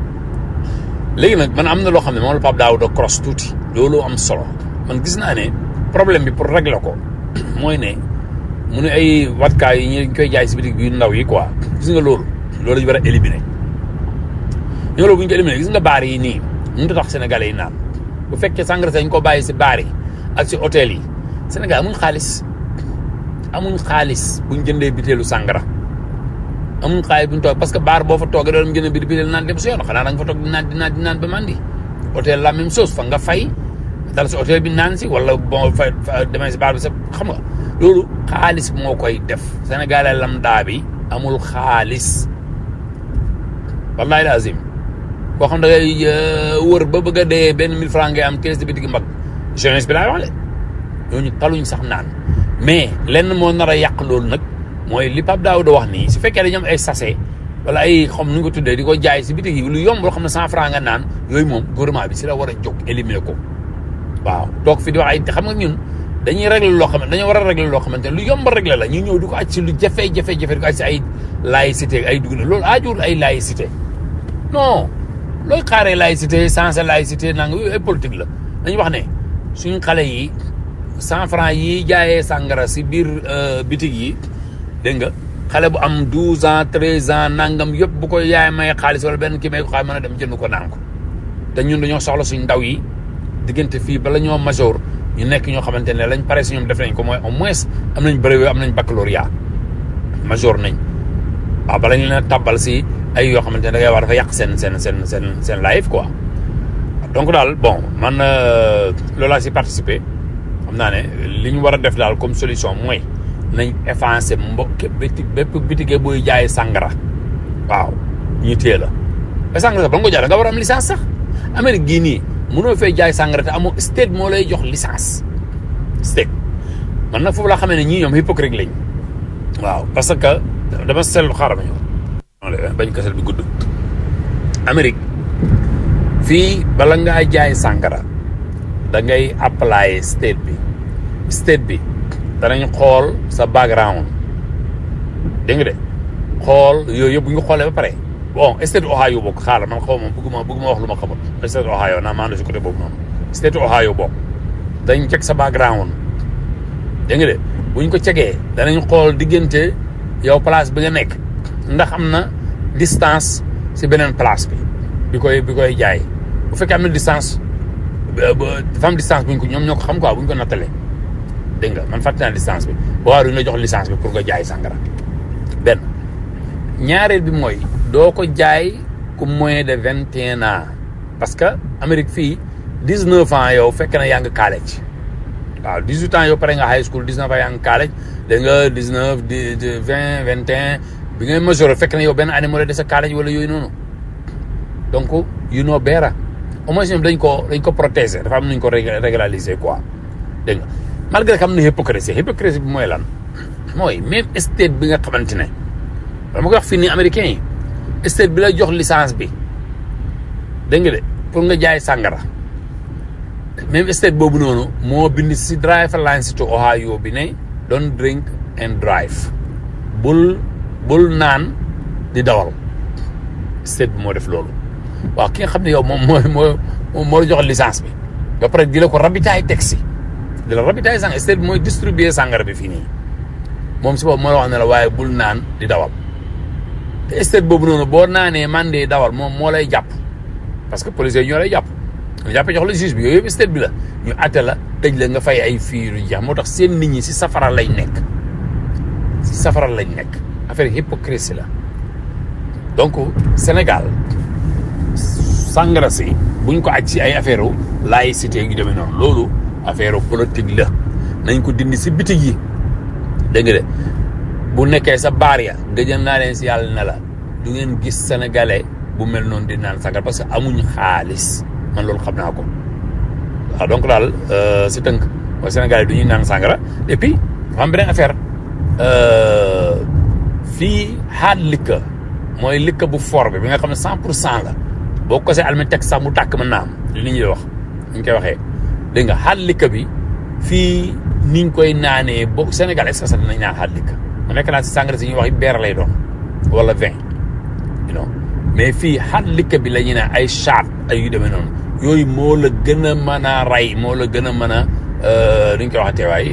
léegi nag man am na loo xam ne moom la Pape Daouda cross tuuti loolu am solo man gis naa ne problème bi pour régler ko mooy ne mu ne ay watkaay yi ñu koy jaay si bitig bi ndaw yi quoi gis nga loolu loolu lañu war a éliminer ñoo loolu bu ñu ko éliminer gis nga baar yi nii mënut a tax sénégalais yi naan bu fekkee sàngara sañ ko bàyyi si baar yi ak si hôtel yi Sénégal amuñ xaalis amuñ xaalis buñ jëndee biteelu sàngara amuñ xaalis buñ toog parce que baar boo fa toogee doon jëndee bi biteel naan dem si yoon xanaa da nga fa toog di naan di naan di naan ba mandi hôtel la même chose fa nga fay dal si hôtel bi naan si wala bon fa demee si baar bi sa xam nga loolu xaalis moo koy def sénégalais lambda bi amul xaalis wallahi lazim koo xam da ngay wër ba bëgg a dee benn mille francs ngay am kees de bitigi mbag jeunesse bi laay wax de ñooñu taluñ sax naan mais lenn moo nar a yàq loolu nag mooy li Pape Daouda wax nii su fekkee dañu am ay sachet wala ay xam nu nga ko tuddee di ko jaay si bitig yi lu yomb loo xam ne cent franc nga naan yooyu moom gouvernement bi si la war a jóg éliminer ko waaw toog fi di wax ay xam nga ñun dañuy régler loo xam ne dañoo war a régler loo xamante ne lu yomb régler la ñu ñëw di ko aj si lu jafe-jafe-jafe di ko aj si ay laïcité ay dugg loolu aajul ay laïcité non looy xaaree laïcité sensé laïcité nanga yooyu ay politique la dañu wax ne suñ xale yi cent franc yi jaayee sàngara si biir bitig yi dégg nga xale bu am douze ans treize ans nangam yëpp bu ko yaay may xaalis wala benn kii may ko xaalis mën a dem jënd ko naan ko te ñun dañoo soxla suñ ndaw yi diggante fii bala ñoo major ñu nekk ñoo xamante ne lañ pare si ñoom def nañ ko mooy au moins am nañ brevet am nañ baccalauréat major nañ waaw bala ñu leen a tàbbal si ay yoo xamante ne da ngay wax dafa yàq seen seen seen seen seen life quoi donc daal bon man loolu laa si participer xam naa ne li ñu war a def daal comme solution mooy nañ effacer mbokk béti bépp bitige booy jaay sàngara waaw ñu téye la te sàngara sax ba nga ko jaay da nga war a am licence sax Amérique gii nii mënoo fay jaay sàngara te amoo state moo lay jox licence state man nag foofu laa xamee ne ñii ñoom hypocrite lañ waaw parce que dama seetlu xaaral ma ñëw bañ kasal bi gudd Amérique fii bala ngaa jaay sàngara da ngay apply state bi state bi danañ xool sa background dégg nga de xool yooyu yëpp bu ñu xoolee ba pare bon state Ohio bokk xaaral man xaw ma bëgguma bëgguma wax lu ma xamul state Ohio naa maandu si côté boobu noonu state Ohio bokk dañ check sa background dégg nga de buñ ko cegee danañ xool diggante yow place bi nga nekk ndax am na distance si beneen place bi bi koy bi koy jaay bu fekkee am na distance dafa am distance buñ ko ñoom ñoo ko xam quoi buñ ko nattalee dégg nga man fàtte naa distance bi ba waaw duñ la jox licence bi pour nga jaay sàngara benn ñaareel bi mooy doo ko jaay ku moins de vingt et un ans parce que Amérique fii dix neuf ans yow fekk na yaa ngi college waaw dix huit ans yow pare nga high school dix neuf ans yaa ngi college dégg nga dix neuf di vingt vingt et un bi ngay major fekk na yow benn année moo la dese college wala yooyu noonu donc you know better au moins ñoom dañ ko dañ ko protéger dafa am nuñ ko régulariser quoi dégg nga malgré que am na hypocrisie hypocrisie bi mooy lan mooy même state bi nga xamante ne dama ko wax fii nii américain yi state bi la jox licence bi dégg nga de pour nga jaay sàngara même state boobu noonu moo bind si driver license to Ohio bi ne don't drink and drive bul bul naan di dawal state bi moo def loolu waaw ki nga xam ne yow moom moo moo moo la jox licence bi ba pare di la ko rabitaay taxi di la rabitaay sàngara state bi mooy distribuer sàngara bi fii nii moom si boobu moo la wax ne la waaye bul naan di dawal te state boobu noonu boo naanee man de dawal moom moo lay jàpp parce que policiers yi ñoo lay jàpp ñu jàppee jox la juge bi yooyu yëpp state bi la ñu àtte la tëj la nga fay ay fii yu jeex moo tax seen nit ñi si safara lañ nekk si safara lañ nekk affaire hypocrisie la donc Sénégal sàngara si buñ ko aj si ay affaire u laïcité yu demee noonu loolu affaire politique la nañ ko dindi si bitig yi dégg nga de bu nekkee sa baar ya gëjën naa leen si yàlla ne la du ngeen gis sénégalais bu mel noonu di naan sàngara parce que amuñ xaalis man loolu xam naa ko waaw donc daal si tënk mooy sénégalais du ñuy naan sàngara et puis dafa am beneen affaire fii hard liquor mooy liquor bu fort bi bi nga xam ne cent pour cent la boo ko see almet teg sax mu tàkk mën naa am li nit ñi di wax ñu koy waxee dégg nga hard liquor bi fii niñ koy naanee boo Sénégal est-ce que sax dinañ naan hard liquor mu nekk naa si sàngara si ñuy wax beer lay doon wala vin you know mais fii hard liquor bi la ñuy naan ay chat ay yu demee noonu yooyu moo la gën a mën a rey moo la gën a mën a nu ñu koy waxatee waay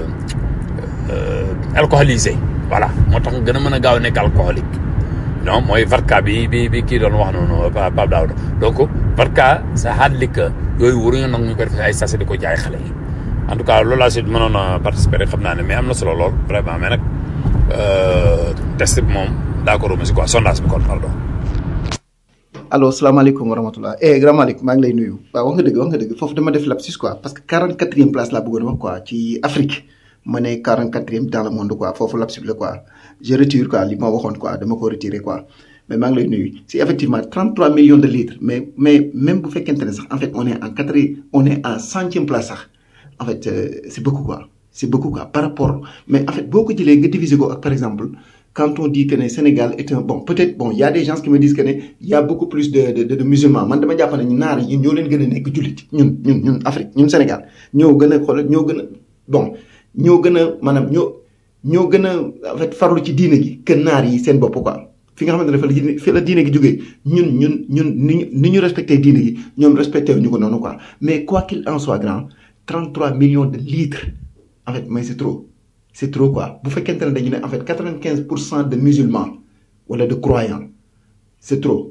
alcoolisé voilà moo tax gën a mën a gaaw a nekk alcoolique non mooy vodka bi bi bi kii doon wax noonu Pape Daouda donc vodka sa hard liquor yooyu waruñu nag ñu ko def ay sachet di ko jaay xale yi en tout cas loolu laa si mënoon a participer rek xam naa ne mais am na solo lool vraiment mais nag test bi moom d'accord ma si quoi sondage bi kon pardon. allo salaamaaleykum wa rahmatulah eh grand Malick maa ngi lay nuyu waaw wax nga dëgg wax nga dëgg foofu dama def lapsus quoi parce que 44e place laa bëggoon wax quoi ci Afrique ma ne 44e dans le monde quoi foofu lapsus la quoi je retire quoi li ma waxoon quoi dama ko retirer quoi mais maa ngi lay nuyu si effectivement 33 millions de litres mais mais même bu fekkente ne sax en fait on est en quatre on est en centième place sax en fait euh, c'est beaucoup quoi c'est beaucoup quoi par rapport mais en fait boo ko jëlee nga diviser ko ak par exemple. quand on dit que le Sénégal est un bon peut-être bon il y a des gens qui me disent que ne y a beaucoup plus de de de, de musulmans man dama jàpp ne naar yi ñoo leen gën a nekk jullit ñun ñun ñun Afrique ñun Sénégal ñoo gën a xoolal ñoo gën a bon ñoo gën a maanaam ñoo ñoo gën a en fait farlu ci diine gi que naar yi seen bopp quoi. fi nga xamante ne fa la fi la diine gi jógee ñun ñun ñun ni ñu ni ñu respecté diine gi ñoom respecté wu ñu ko noonu quoi mais quoi qu'il en soit grand 33 millions de litres en fait mais c'est trop. c'est trop quoi bu fekkente ne dañu ne en fait quatre-vingt-quinze pour cent de musulmans wala de croyants c'est trop.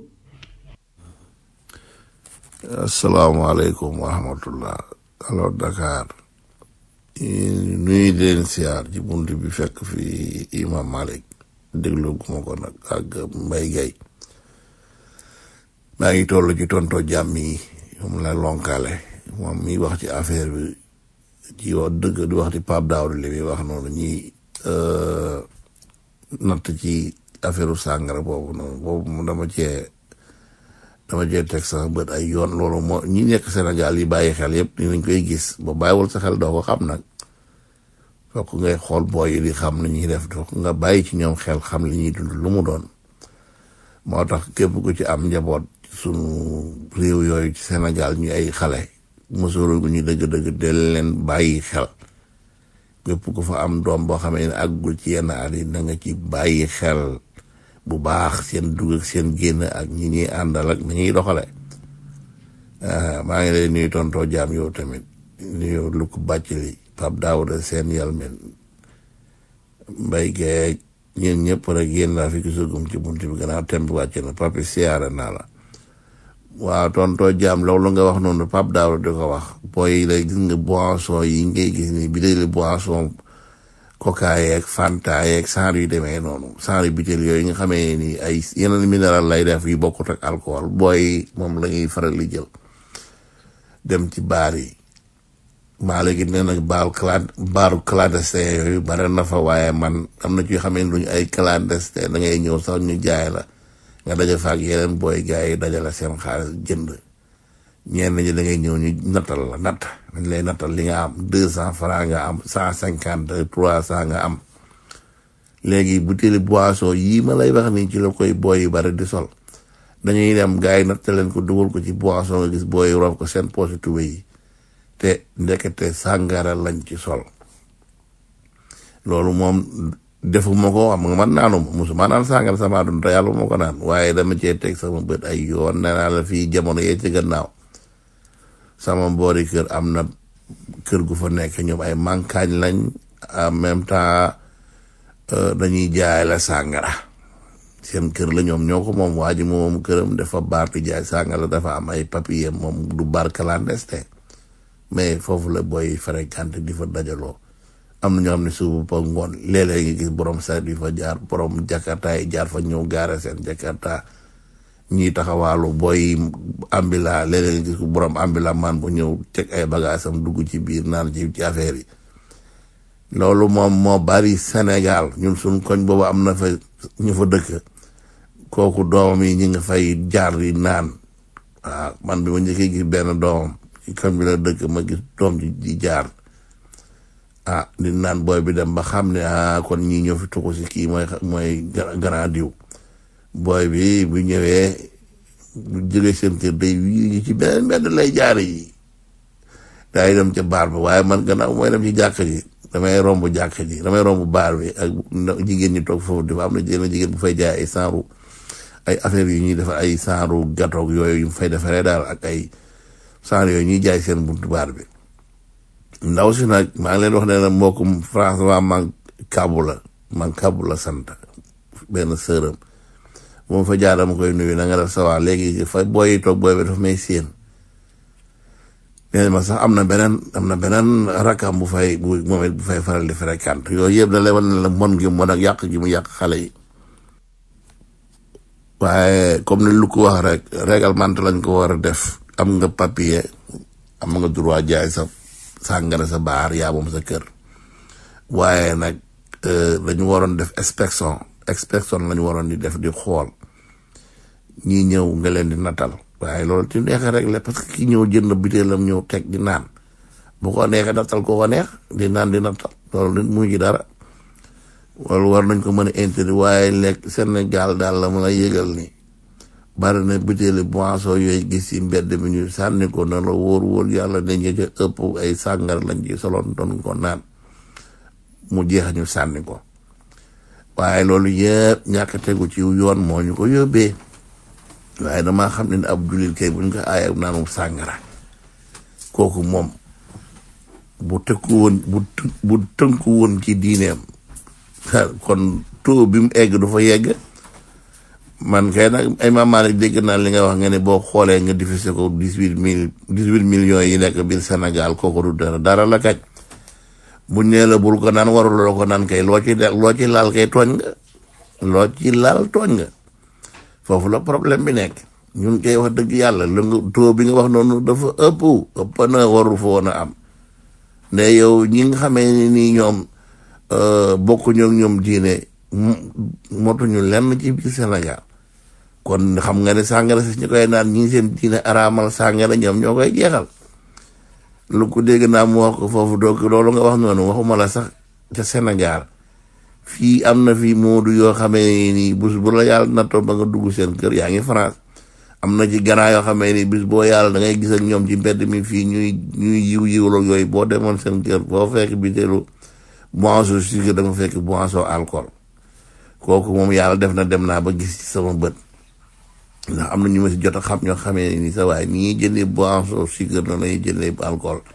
asalaamaaleykum wa rahmatullah alors Dakar nuyu leen siyaar ci bunt bi fekk fi imam Malik déglu guma ko nag ak Mbay Gay maa ngi toll ci tonto jàmm yi moom la lonkaale moom mi wax ci affaire bi ci wax dëgg di wax ci Pape Daouda li muy wax noonu ñi natt ci affaire sàngara boobu noonu boobu mu dama cee dama cee teg sax bët ay yoon loolu moo ñi nekk Sénégal yi bàyyi xel yëpp dinañ koy gis ba bàyyiwul sa xel doo ko xam nag fokk ngay xool booy yi di xam li ñuy def fokk nga bàyyi ci ñoom xel xam li ñuy dund lu mu doon moo tax képp ku ci am njaboot sunu réew yooyu ci Sénégal ñu ay xale mosóoru gu ñu dëgg-dëgg del leen bàyyi xel képp ku fa am doom boo xamee ne àggul ci yenn at yi da nga ci bàyyi xel bu baax seen dugg ak seen génn ak ñi ñuy àndal ak ni ñuy doxale maa ngi lay nuyu tontoo jaam yow tamit nuyu lu ko bàcc li Pape Daouda seen yalmen mbay geeg ñeen ñëpp rek yéen laa fi gisagum ci bunt bi gannaaw tem bi wàcc na papi siyaare naa la waaw tontoo jaam loolu nga wax noonu Pape Daouda di ko wax booy la gis nga boisson yi ngay gis ni bi dee boisson coca yeeg fanta yeeg saar yu demee noonu saar yu bitel yooyu nga xamee ni ay yeneen minéral lay def yu bokkut ak alcool booy moom la ñuy faral di jël dem ci baar yi maa léegi nee nag baal clan baaru clandestin yooyu bare na fa waaye man am na ci yoo xamee ni duñu ay clandestin da ngay ñëw sax ñu jaay la nga daja fa ak yeneen booy gars yi dajale seen xaalis jënd ñenn ñi da ngay ñëw ñu nattal la natt dañ lay nattal li nga am deux cent franc nga am cent cinquante trois cent nga am léegi butéeli boisson yii ma lay wax nii ci la koy booy yu bari di sol dañuy dem gars yi natta leen ko dugal ko ci boisson nga gis booy rof ko seen poche tube yi te ndekete sàngara lañ ci sol loolu moom defuma ko xam nga man naanu ma musuma naan sàngara sama dund te yàlla moo ko naan waaye dama cee teg sama bët ay yoon nee naa la fii jamono yee ci gannaaw sama mboori kër am na kër gu fa nekk ñoom ay mankaañ lañ en même temps dañuy jaay la sàngara seen kër la ñoom ñoo ko moom waa ji moom këram dafa baar di jaay sàngara dafa am ay papier moom du bar clandestin mais foofu la booy fréquenté di fa dajaloo am na ñoo xam ne suubu pa ngoon léeg-léeg nga gis borom saret yi fa jaar borom jakarta yi jaar fa ñëw gaare seen jakarta ñii taxawaalu booy ambila léeg-léeg nga gis borom ambila man bu ñëw teg ay bagaasam dugg ci biir naan ci ci affaire yi loolu moom moo bari Sénégal ñun suñ koñ boobu am na fa ñu fa dëkk kooku doomam yi ñi nga fay jaar yi naan waaw man bi ma njëkkee gis benn doomam ci koñ bi la dëkk ma gis doom ji di jaar ah di naan booy bi dem ba xam ne ah kon ñii ñoo fi tuxu si kii mooy mooy grand diw booy bi bu ñëwee bu jógee seen kër day yi ci beneen mbedd lay jaare yi daay dem ca baar ba waaye man gannaaw mooy dem ci jàkk ji damay romb jàkk ji damay romb baar bi ak jigéen ñi toog foofu dafa am na jenn jigéen bu fay jaay ay saaru ay affaire yu ñuy def ay saaru gatoog yooyu yu fay defaree daal ak ay saaru yooyu ñuy jaay seen buntu baar bi ndaw si nag maa ngi leen wax ne la mbokkum France waa man kabu la man kabu la sant benn sërëm moom fa jaar dama koy nuyu na nga def sa waa léegi fa booy toog booy bi dafa may séen nee ma sax am na beneen am na beneen rakam bu fay bu moom it bu fay faral di fréquente yooyu yëpp da lay wan ne la mon gi mon ak yàq gi mu yàq xale yi waaye comme ni lu ko wax rek réglementé lañ ko war a def am nga papier am nga droit jaay sa sàngara sa baar yaa moom sa kër waaye nag dañu waroon def inspection inspection lañu waroon di def di xool ñii ñëw nga leen di natal waaye loolu ci neexee rek la parce que ki ñëw jënd bitéelam ñëw teg di naan bu ko neexee nattal ko ko neex di naan di nattal loolu nit mu ci dara loolu war nañ ko mën a interdit waaye lekk Sénégal daal la mën a yëgal ni bari na bitéeli boisson yooyu gis ci mbedd mi ñu sànni ko na la wóor wóor yàlla ne ñi ca ëpp ay sàngar lañ ci soloon doon ko naan mu jeex ñu sànni ko waaye loolu yëpp ñàkk tegu ci yoon moo ñu ko yóbbee waaye damaa xam ne ab jullit kay buñ ko aaya naanu sàngara kooku moom bu tëkku woon bu bu tënku woon ci diineem kon taux bi mu egg du fa yegg man kay nag ay maamaane dégg naa li nga wax nga ne boo xoolee nga diffusé ko dix huit mille dix huit millions yi nekk biir Sénégal kooku du dara dara la kañ buñ nee la bul ko naan warul la ko naan kay loo ci de loo ci laal kay tooñ nga loo ci laal tooñ nga foofu la problème bi nekk ñun kay wax dëgg yàlla lu nga taux bi nga wax noonu dafa ëpp ëpp na warul fa woon a am ne yow ñi nga xamee ni nii ñoom bokkuñu ak ñoom diine motuñu lenn ci biir Sénégal kon xam nga ne sàngara si ñu koy naan ñi seen diine araamal sàngara ñoom ñoo koy jeexal lu ko dégg naa mu wax ko foofu donc loolu nga wax noonu waxuma la sax ca Sénégal fii am na fii moodu yoo xamee ni bés bu la yàlla nattoo ba nga dugg seen kër yaa ngi France am na ci ganaa yoo xamee ni bis boo yàlla da ngay gis ak ñoom ci mbedd mi fii ñuy ñuy yiw yiwlo yooyu boo demoon seen kër boo fekk bitéelu boisson sucre da nga fekk boisson alcool kooku moom yàlla def na dem naa ba gis ci sama bët ndax am na ñu ma si jot a xam ñoo xamee ni sa waaye ni ñuy jëndee boisson sucre na lañuy jëndee alcool di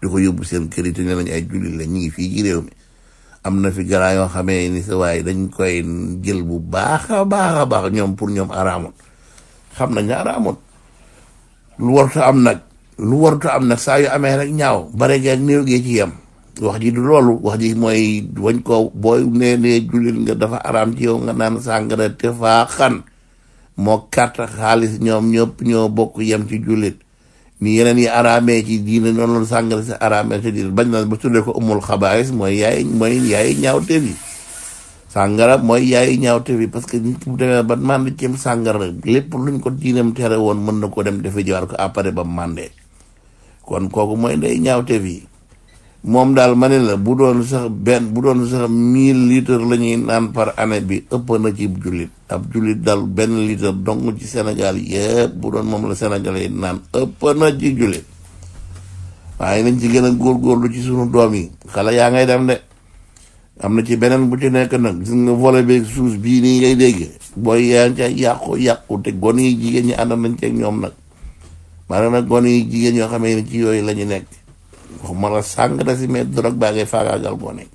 di ko yóbbu seen kër yi te ne nañ ay jullit la ñu ngi fii ci réew mi am na fi garaa yoo xamee ni sa waaye dañ koy jël bu baax a baax a baax ñoom pour ñoom araamut xam nañ ne araamut lu warta am nag lu warta am nag saa yu amee rek ñaaw bare geeg néew gee ci yem wax ji du loolu wax ji mooy wañ ko booy nee nee jullit nga dafa araam ci yow nga naan sàngara te faa xan moo carte xaalis ñoom ñëpp ñoo bokk yem ci jullit ni yeneen yi araamee ci diine noonu la sàngara si araamee ci diine bañ na ba tuddee ko umul xabaayis mooy yaay mooy yaay ñaawteef yi sàngara mooy yaay ñaawteef yi parce que nit ki bu demee ba mànd cim sàngara lépp luñ ko diinam tere woon mën na ko dem defe jiwaat ko après ba màndee kon kooku mooy ndey ñaawteef yi moom daal ma ne la bu doon sax benn bu doon sax mille litres la ñuy naan par année bi ëpp na ci jullit ab jullit daal benn litre dong ci Sénégal yëpp bu doon moom la Sénégalais yi naan ëpp na ci jullit waaye nañ ci gën a góorgóorlu ci sunu doom yi xale yaa ngay dem de am na ci beneen bu ci nekk nag gis nga volet bi suus bii nii ngay dégg booy yaa ngi ca yàqu yàqu te gone yi jigéen ñi ànd nañ ceeg ñoom nag maanaam nag gone yi jigéen ñoo xamee ni ci yooyu la ñu nekk waxuma la sàngara si mais drogue baa ngay faagaagal gone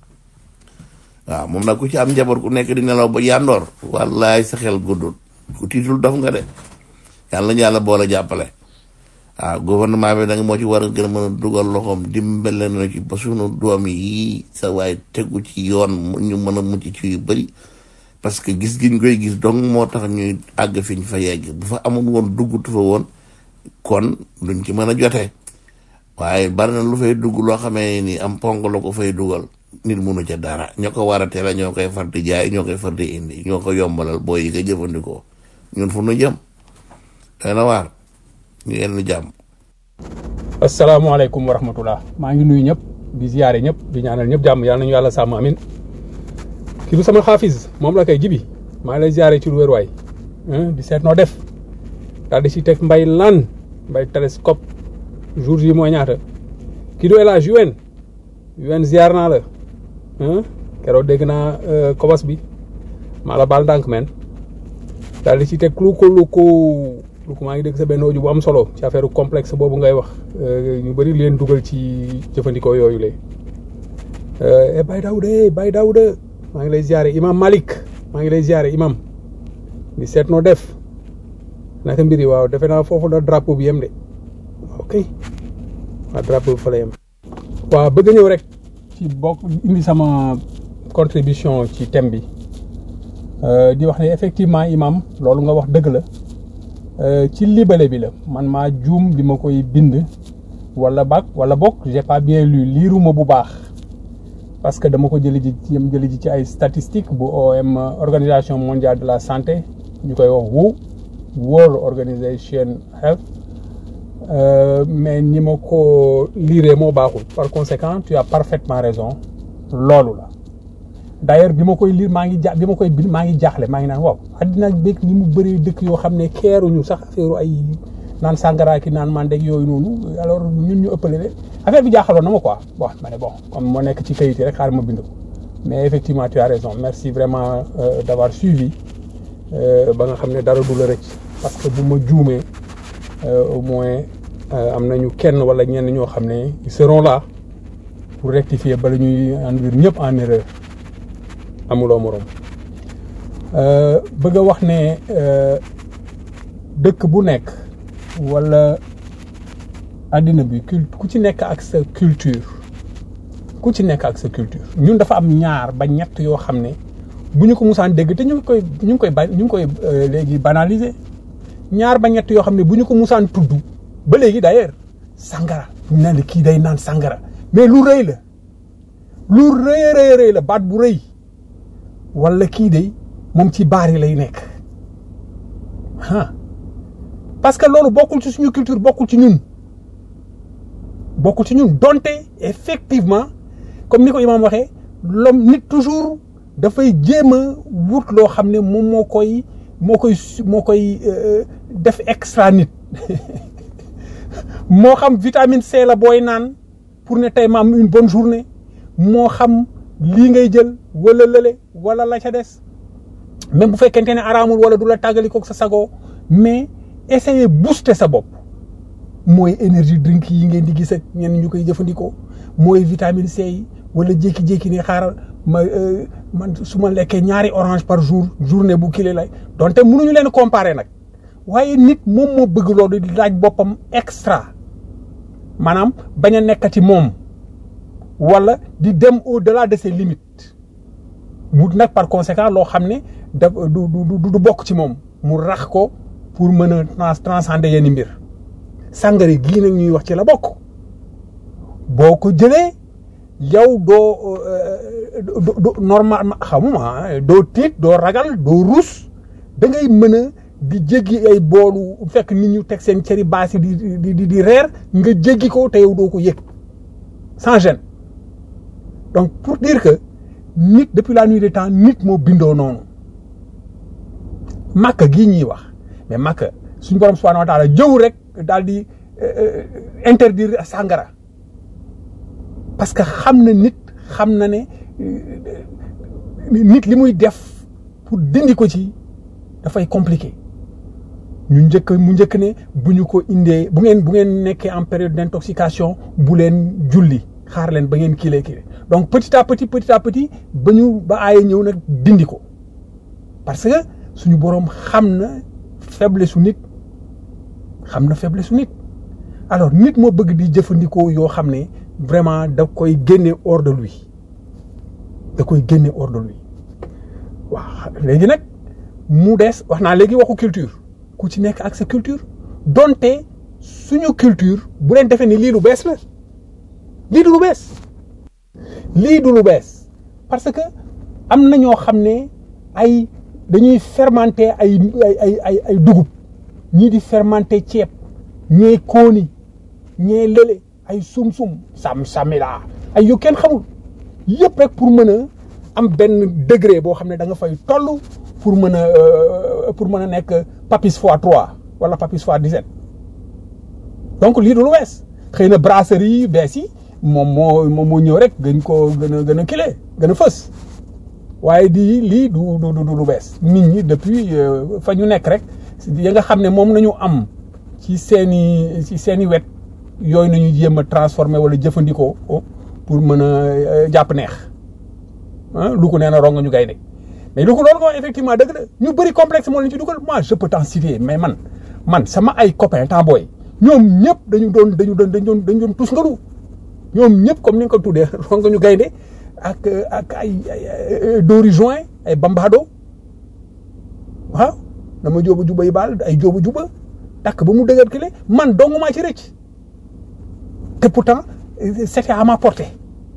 waaw moom nag ku ci am njaboot ku nekk di nelaw ba yàndoor wallaay sa xel guddul ku tiitul dof nga de yàlla ñu yàlla boole jàppale waaw gouvernement bi nag moo ci war a gën a mën a dugal loxoom dimbale na ci ba sunu doom yi sa waay tegu ci yoon ñu mën a mucc ci yu bëri parce que gis giñ koy gis donc moo tax ñuy àgg fi ñu fa yegg bu fa amul woon duggutu fa woon kon duñ ci mën a jotee waaye bari na lu fay dugg loo xamee ni am ponk la ko fay dugal nit munu ca dara ñoo ko war a teel ñoo koy far di jaay ñoo koy far di indi ñoo ko yombalal booy yi ko jëfandikoo ñun fu nu jëm day na waar ñu yenn jàmm asalaamaaleykum wa rahmatullah maa ngi nuyu ñëpp di ziyaare ñëpp di ñaanal ñëpp jàmm yàlla nañu yàlla sàmm amin kii du sama xaafis moom la koy jibi maa ngi lay ziyaare ci lu wér waay di seet noo def daal di si teg mbay lan mbay télescope jour yi mooy ñaata kii du élage UN UN ziar naa la keroog dégg naa kobos bi maa la baal ndànk men daal di ci teg lu ko lu ko lu ko maa ngi dégg sa benn audio bu am solo ci affaire complexe boobu ngay wax ñu bëri leen dugal ci jëfandikoo yooyu la e Baye Daouda e Baye Daouda maa ngi lay ziare imam Malick maa ngi lay ziare imam di seet noo def naka mbir yi waaw defe naa foofu la drapeau bi yem de ok waaw drapeau bi fa la yem waaw bëgg ñëw rek ci bokk indi sama contribution ci thème bi di wax ne effectivement imam loolu nga wax dëgg la ci libale bi la man maa juum bi ma koy bind wala bak wala bokk j'ai pas bien lu liiruma bu baax parce que dama ko jëli ji yam jëli ji ci ay statistiques bu OM organisation mondiale de la santé ñu koy wax WHO World Organization Health mais ni ma ko liiree moo baaxul par conséquent tu as parfaitement raison loolu la d'ailleurs bi ma koy liir maa ngi ja bi ma koy bind maa ngi jaaxle maa ngi naan waaw àddina béeg ni mu bëree dëkk yoo xam ne keeruñu sax affaire ay naan sàngara ki naan mandeg yooyu noonu alors ñun ñu ëppale leen affaire bi jaaxaloon na ma quoi bon ma ne bon comme moo nekk ci kayit yi rek xaaral ma bind ko mais effectivement tu as raison merci vraiment euh, d'avoir suivi ba nga xam ne dara du la rëcc parce que bu ma juumee au moins am nañu kenn wala ñenn ñoo xam ne ils seront là pour rectifier bala ñuy induire ñëpp en erreur amuloo morom bëgg a wax ne dëkk bu nekk wala àddina bi ku ci nekk ak sa culture ku ci nekk ak sa culture ñun dafa am ñaar ba ñett yoo xam ne bu ñu ko musaan dégg te ñu ngi koy ñu ngi koy ba ñu ngi koy léegi banaliser ñaar ba ñett yoo xam ne bu ñu ko musaan tudd ba léegi d'ailleurs sangara ñu naan kii day naan sangara mais lu rëy la lu rëy rëy rëy la baat bu rëy wala kii day moom ci baar yi lay nekk ah parce que loolu bokkul ci suñu culture bokkul ci ñun bokkul ci ñun donte effectivement comme ni ko imaam waxee l'homme nit toujours dafay jéem a wut loo xam ne moom moo koy moo koy moo koy def extra nit moo xam vitamine C la booy naan pour ne tey ma am une bonne journée moo xam lii ngay jël wala lële wala la ca des même bu fekkente ne araamul wala du la tàggali koog sa sago mais essayer booster sa bopp mooy énergie drink yi ngeen di gis ak ñenn ñu koy jëfandikoo mooy vitamine C yi wala jékki-jékki ni xaaral ma man su ma lekkee ñaari orange par jour journée bu kile lay donte mënuñu leen comparer nag waaye nit moom moo bëgg loolu di laaj boppam extra maanaam bañ a nekkati moom wala di dem au delà de ses limites wut nag par conséquent loo xam ne da du du du bokk ci moom mu rax ko pour mën a trans transcender yenn mbir sàngara gii nag ñuy wax ci la bokk boo ko jëlee yow doo do normal xamuma doo tiit doo ragal doo ruus da ngay mën a di jéggi ay boolu fekk nit ñu teg seen cëri baas yi di di di di reer nga jéggi ko te yow doo ko yëg sans gêne donc pour dire que nit depuis la nuit des temps nit moo bindoo noonu màkk gii ñuy wax mais màkk suñu borom subhanahu wa taala jëw rek daal di interdire sàngara parce que xam na nit xam na ne nit li muy def pour dindi ko ci dafay compliqué ñu njëkk mu njëkk ne bu ñu ko indee bu ngeen bu ngeen nekkee en période d'intoxication bu leen julli xaar leen ba ngeen kilee kile donc petit à petit petit à petit ba ñu ba aaye ñëw nag dindi ko parce que suñu boroom xam na faiblesse su nit xam na faiblesse su nit alors nit moo bëgg di jëfandikoo yoo xam ne vraiment da koy génne hors de lui da koy génne hors de lui waaw léegi nag mu des wax naa léegi waxu culture ku ci nekk ak sa culture donte suñu culture bu leen defee ni lii lu bees la lii du lu bees lii du lu bees parce que am na ñoo xam ne ay dañuy fermenter ay ay ay ay dugub ñii di fermenter ceeb ñee kooni ñee lële ay sum-sum sam samila ay yu kenn xamul yëpp rek pour mën a am benn degré boo xam ne da nga fay toll pour mën a pour mën a nekk papis fois trois wala papis fois dix-sept donc lii du lu bees xëy na brasserie yi bees yi moom moo moom moo ñëw rek gën koo gën a gën a kile gën a fës waaye di lii du du du lu bees nit ñi depuis fa ñu nekk rek ya nga xam ne moom nañu am ci seeni ci seeni wet yooyu nañu jéem a transformer wala jëfandikoo pour mën a jàpp neex ah lu ko nee na ronga ñu gaynde mais lu ko loolu ko effectivement dëgg la ñu bëri complexe moo leen ci dugal moi je peux t'en citer mais man man sama ay copains temps booy ñoom ñëpp dañu doon dañu doon dañu doon dañu doon tus ngaru ñoom ñëpp comme ni nga ko tuddee ronga ñu gaynde ak ak ay ay dóori juin ay bambado waaw dama jóoba juba yi baal ay jóoba juba takk ba mu dëgër kile man dong maa ci rëcc te pourtant c'était à ma portée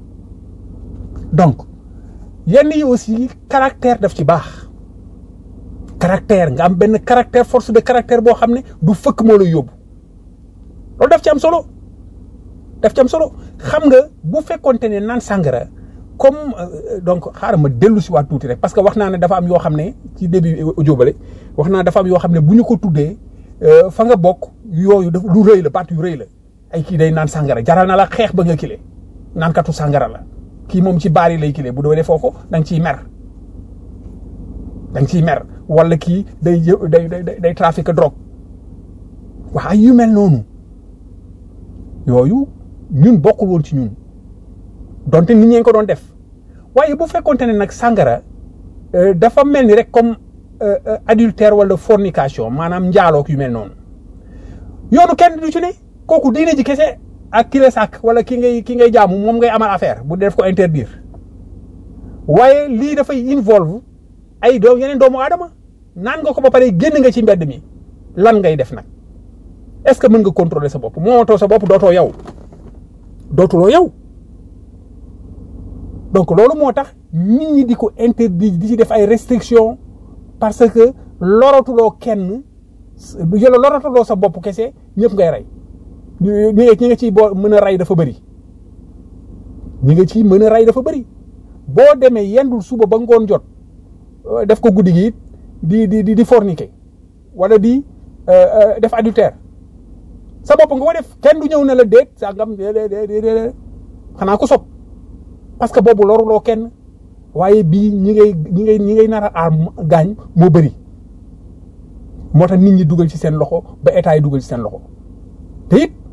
donc yenn yi aussi caractère daf ci baax caractère nga am benn caractère force de caractère boo xam ne du fëkk moo lay yóbbu loolu daf ci am solo daf ci am solo xam nga bu fekkonte ne naan sàngara comme donc xaaral ma dellu si waat tuuti rek parce que wax naa ne dafa am yoo xam ne ci début audio bale wax naa dafa am yoo xam ne bu ñu ko tuddee fa nga bokk yooyu daf lu rëy la baat yu rëy la ay kii day naan sàngara jaral na la xeex ba nga kile naankatu sàngara la kii moom ci baar yi lay kile bu doo defoo ko da nga ciy mer da nga ciy mer wala kii day day day day trafic drogue waa yu mel noonu yooyu ñun bokkul woon ci ñun donte nit ñee ko doon def waaye bu fekkonte ne nag sàngara dafa mel ni rek comme adultère wala fornication maanaam njaalook yu mel noonu yoonu kenn du ci ne kooku diine ji kese ak ki la sàkk wala ki ngay ki ngay jaamu moom ngay amal affaire bu def ko interdire waaye lii dafay involve ay doom yeneen doomu aadama naan nga ko ba pare génn nga ci mbedd mi lan ngay def nag est-ce que mën nga contrôler sa bopp moomatoo sa bopp dootoo yow dootuloo yow donc loolu moo tax nit ñi di ko interdit di ci def ay restrictions parce que loratuloo kenn yolo loratuloo sa bopp kese ñëpp ngay rey ñi nga ñi nga ciy boo mën a rey dafa bëri ñi nga ciy mën a rey dafa bëri boo demee yendul suba ba ngoon jot def ko guddi gi it di di di di forniquer wala di def adultère sa bopp nga ko def kenn du ñëw ne la déet sa ngam xanaa ko sob parce que boobu loruloo kenn waaye bii ñi ngay ñi ngay ñi ngay nar a aar gaañ moo bëri moo tax nit ñi dugal ci seen loxo ba état yi dugal ci seen loxo te it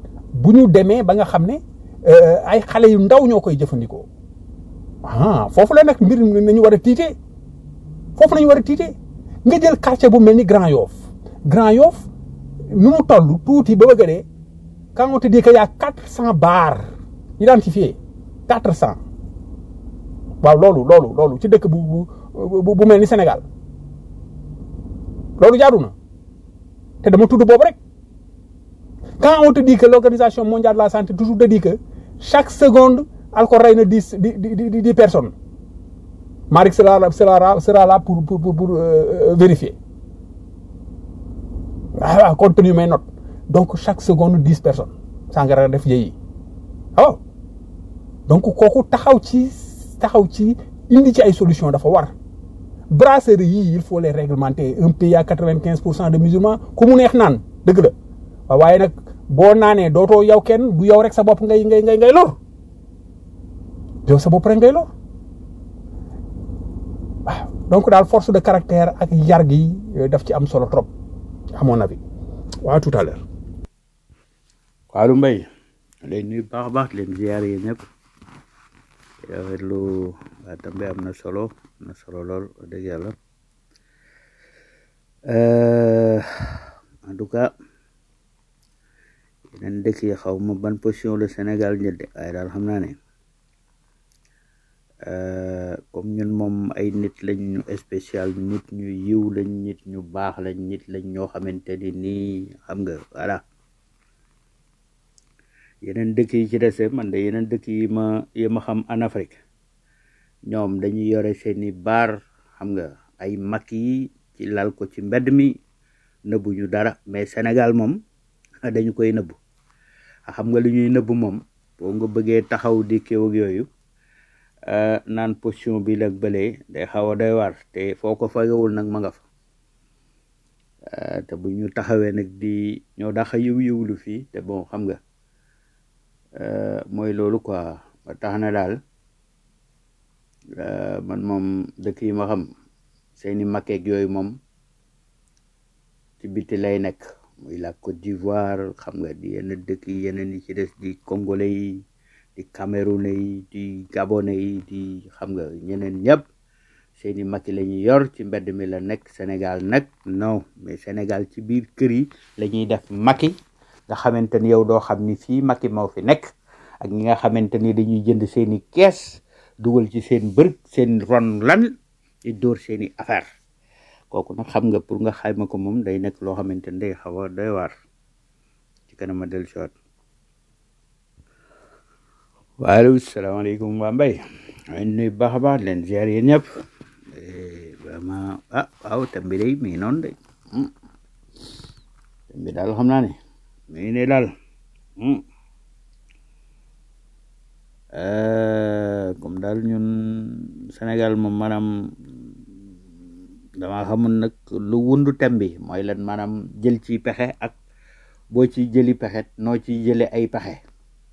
bu ñu demee ba nga xam ne euh, ay xale yu ndaw ñoo koy jëfandikoo ah foofu la nag mbir mi nañu war a tiitee foofu la ñu war a tiitee nga jël quartier bu mel ni Grand Yoff Grand Yoff nu mu toll tuuti ba bëgg a dee quand on te dit que y a quatre cent bars identifiés quatre cent waaw loolu loolu loolu ci dëkk bu bu bu bu mel ni Sénégal loolu jaadu na te dama tudd boobu rek quand on te dit que l'organisation mondiale de la santé toujours te dit que chaque seconde alcool rey na dix di di di dix personnes Malick sera là sera là sera là pour pour pour, pour euh, vérifier ah waaw compte tenu mes notes donc chaque seconde dix personnes sangara def yéyi waaw donc kooku taxaw ci taxaw ci indi ci ay solution dafa war brasserie yii il faut les réglementer un pays à quatre-vingt-quinze pour cent de musulmans ku mu neex naan dëgg la waaw waaye nag boo naanee dootoo yow kenn du yow rek sa bopp ngay ngay ngay ngay lor yow sa bopp rek ngay lor waaw donc daal force de caractère ak yar gi daf ci am solo trop à mon avis waaw tout à l'heure Fallou Mbaye lay nuyu baax a baax di leen ziar yi ñëpp rafetlu waa tambe am na solo am na solo lool wax dëgg yàlla Euh, en tout cas yeneen dëkk yi xaw ma ban position le Sénégal jël de waaye daal xam naa ne euh, comme ñun moom ay nit lañ ñu spécial nit ñu yiw lañ nit ñu baax lañ nit lañ ñoo xamante ni nii xam nga voilà yeneen dëkk yi ci dese man de yeneen dëkk yi ma yi ma xam en Afrique ñoom dañuy yore seeni baar xam nga ay mag yi ci lal ko ci mbedd mi nëbbu ñu dara mais Sénégal moom dañu koy nëbbu xam nga lu ñuy nëbbu moom boo nga bëggee taxaw di kéw ak yooyu euh, naan position bi lag bëlee day xaw a doy war te foo ko fagewul nag ma nga fa Euh, te bu ñu taxawee nag di ñoo daxa yiw yiwlu fii te bon xam nga euh, mooy loolu quoi ba tax na daal euh, man moom dëkk yi ma xam seeni makkeeg yooyu moom ci biti lay nekk muy la Côte d'Ivoire xam nga di yenn dëkk yi yeneen yi ci des di congolais yi di camerounais yi di gabonais yi di xam nga ñeneen ñëpp seeni makki la ñuy yor ci mbedd mi la nekk Sénégal nag non mais Sénégal ci biir kër yi la ñuy def makki nga xamante ni yow doo xam ni fii makki moo fi nekk ak ñi nga xamante ni dañuy jënd seeni kees dugal ci seen bërëg seen ron lan di dóor seeni affaire kooku nag xam nga pour nga xayma ko moom day nekk loo xamante ni day xaw a doy waar ci kanam a dellu siwaat waaleykum salaamaaleykum waa mbay ay nuyu baax a baax leen ziar yéen ñëpp Eh, vraiment ah waaw thème bi day mi ngi noonu de Hmm. thème bi daal xam naa ne mi ngi ne daal Hmm. Euh, comme daal ñun Sénégal moom maanaam dama xamul nag lu wundu thème bi mooy lan maanaam jël ci pexe ak boo ci jëli pexe noo ci jële ay pexe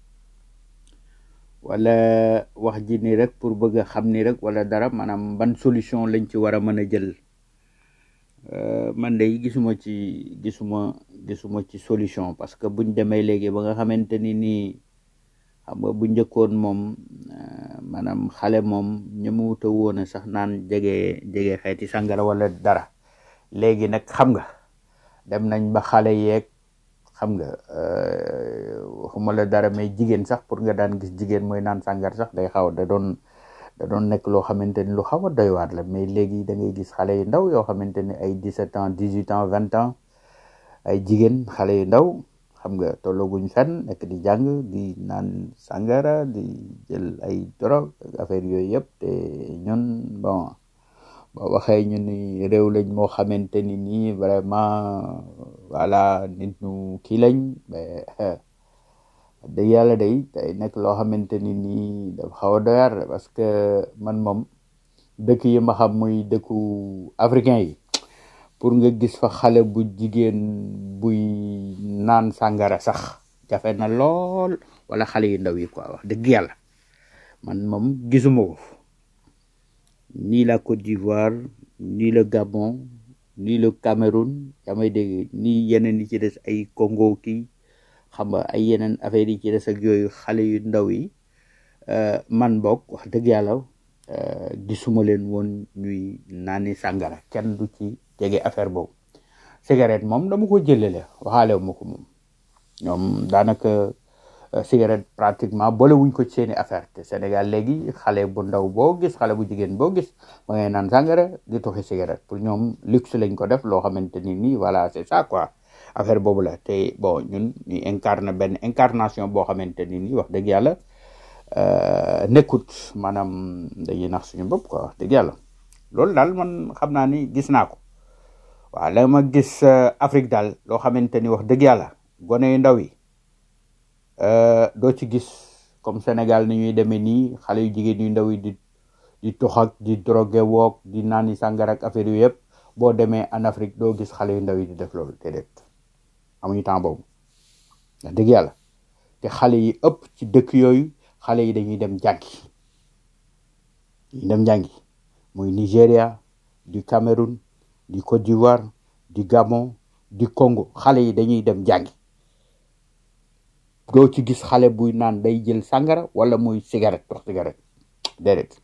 wala wax ji ni rek pour bëgg a xam ni rek wala dara maanaam ban solution lañ ci war a mën a jël Euh, man de gisuma ci gisuma gisuma ci solution parce que buñ demee léegi ba nga xamante ni nii xam nga bu njëkkoon moom euh, maanaam xale moom ñëmuwuta woon a sax naan jege jege xeeti sàngara wala dara léegi nag xam nga dem nañ ba xale yeeg xam nga euh, waxuma la dara mais jigéen sax pour nga daan gis jigéen mooy naan sàngar sax day xaw da doon da doon nekk loo xamante ni lu xaw a doy waar la mais léegi da ngay gis xale yu ndaw yoo xamante ni ay 17 ans 18 ans 20 ans ay jigéen xale yu ndaw xam nga tollaguñ fenn nekk di jàng di naan sàngara di jël ay drogue ak affaire yooyu yëpp te ñun bon boo waxee ñu ni réew lañ moo xamante ni nii vraiment voilà nit ñu kii lañ mais dëgg yàlla day day nekk loo xamante ni nii dafa xaw a doyar parce que man moom dëkk yi ma xam muy dëkku africain yi pour nga gis fa xale bu jigéen buy naan sàngara sax jafe na lool wala xale yu ndaw yi quoi wax dëgg yàlla man moom gisuma ko ni la Côte d'Ivoire ni le Gabon ni le Cameroun yaa may dégg ni yeneen yi ci des ay Congo kii xam nga ay yeneen affaire yi ci des ak yooyu xale yu ndaw yi euh, man bokk wax dëgg yàlla euh, gisuma leen woon ñuy naani sàngara kenn du ci jege affaire boobu cigarette moom dama ko jëlele waxaale ma ko moom ñoom daanaka euh, cigarette pratiquement boole wuñ ko ci seeni affaire te Sénégal léegi xale bu ndaw boo gis xale bu jigéen boo gis ma ngay naan sàngara di toxi cigarette pour ñoom luxe lañ ko def loo xamante ni nii voilà c'est ça quoi affaire boobu la te bon ñun ñu incarne benn incarnation boo xamante ni nii wax dëgg yàlla euh, nekkut maanaam dañuy nax suñu bopp quoi wax dëgg yàlla loolu daal man xam naa ni gis naa ko waaw la ma gis euh, Afrique daal loo xamante ni wax dëgg yàlla gone yu ndaw yi euh, doo ci gis comme Sénégal ni ñuy demee nii xale yu jigéen yu ndaw yi di di tox ak di drogué wook di naani sàngara ak affaire yu yëpp boo demee en Afrique doo gis xale yu ndaw yi di def loolu déedéet amuñu temps boobu wax dëgg yàlla te xale yi ëpp ci dëkk yooyu xale yi dañuy dem jàngi dañuy dem jàngi muy Nigéria du Cameroun du Côte d'Ivoire du Gabon du Congo xale yi dañuy dem jàngi doo ci gis xale buy naan day jël sàngara wala muy cigarette tox cigarette déedéet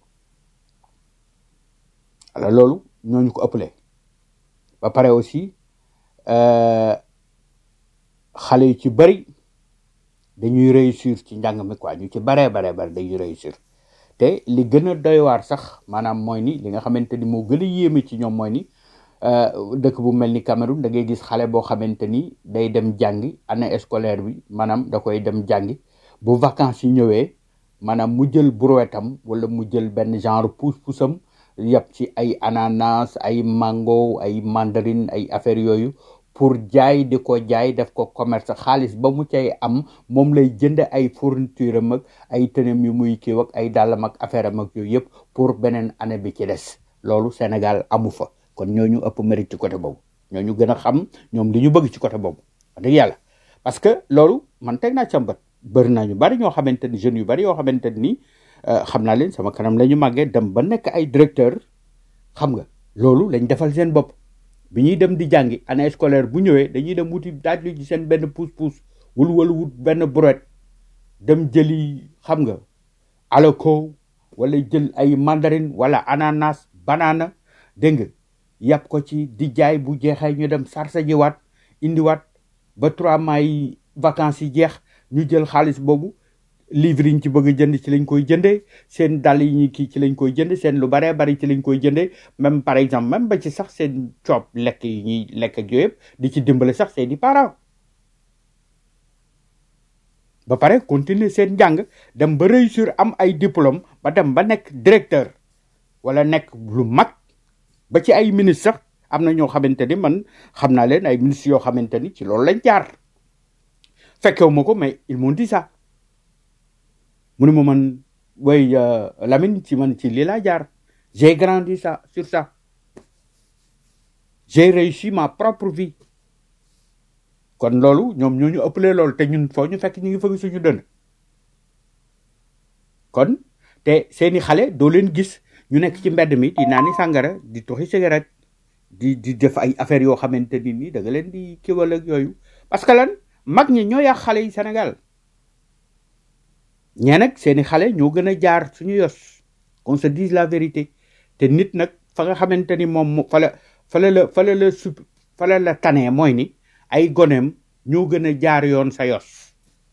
alors loolu ñooñu ko ëppale ba pare aussi euh, xale yu ci bëri dañuy réussir ci njàng mi quoi ñu ci baree baree bari dañuy réussir te li gën a doy waar sax maanaam mooy ni li nga xamante ni moo gën a yéeme ci ñoom mooy ni euh, dëkk bu mel ni Cameroun da ngay gis xale boo xamante ni day dem jàngi année scolaire bi maanaam da koy dem jàngi bu vacances yi ñëwee maanaam mu jël brouettam wala mu jël benn genre pousse-poussam yàpp ci ay ananas ay mango ay mandarine ay affaire yooyu pour jaay di ko jaay def ko commerce xaalis ba mu cay am moom lay jënd ay fourniture am ak ay tënam yu muy kii ak ay dàllam ak affaire am ak yooyu yëpp pour beneen année bi ci des loolu Sénégal amu fa kon ñooñu ëpp mérite ci côté boobu ñooñu gën a xam ñoom li ñu bëgg ci côté boobu wax dëgg yàlla parce que loolu man teg naa càmbat bëri naa ñu bari ñoo xamante ni jeunes yu bari yoo xamante ni euh, xam naa leen sama kanam la ñu màggee dem ba nekk ay directeur xam nga loolu lañ defal seen bopp bi ñuy dem di jàngi année scolaire bu ñëwee dañuy dem wuti daaj lu ci seen benn pousse-pousse wul wala wut benn brouette dem jëli xam nga alako wala jël ay mandarine wala ananas banana dégg nga yàpp ko ci di jaay bu jeexee ñu dem sarsa jiwaat indiwaat ba trois mois yi vacances yi jeex ñu jël xaalis boobu livre yi ñu ci bëgg a jënd ci lañ koy jëndee seen dàll yi ñu kii ci lañ koy jënd seen lu baree bari ci lañ koy jëndee même par exemple même ba ci sax seen coob lekk yi ñuy lekk ak yooyu yëpp di ci dimbale sax seen i parents ba pare continuer seen njàng dem ba réussir am ay diplôme ba dem ba nekk directeur wala nekk lu mag ba ci ay ministre sax am na ñoo xamante ni man xam naa leen ay ministres yoo xamante ni ci loolu lañ jaar fekkewu ma ko mais ils m'ont dit ça mu ne ma man way euh, Lamine ci man ci lii laa jaar j'ai grandi ça sur ça j'ai réussi ma propre vie kon loolu ñoom ñoo ñu ëppalee loolu te ñun foo ñu fekk ñu ngi fëgg suñu dënn kon te seeni xale doo leen gis ñu nekk ci mbedd mi di naani sàngara di toxi cigarette di di def ay affaires yoo xamante ni nii da nga leen di kiwal ak yooyu parce que lan mag ñi ñoo yàq xale yi Sénégal ñee nag seeni xale ñoo gën a jaar suñu yos qu'on se dise la vérité te nit nag fa nga xamante ni moom mo- fa la fa la la fa la la sup fa la la tanee mooy ni ay goneem ñoo gën a jaar yoon sa yos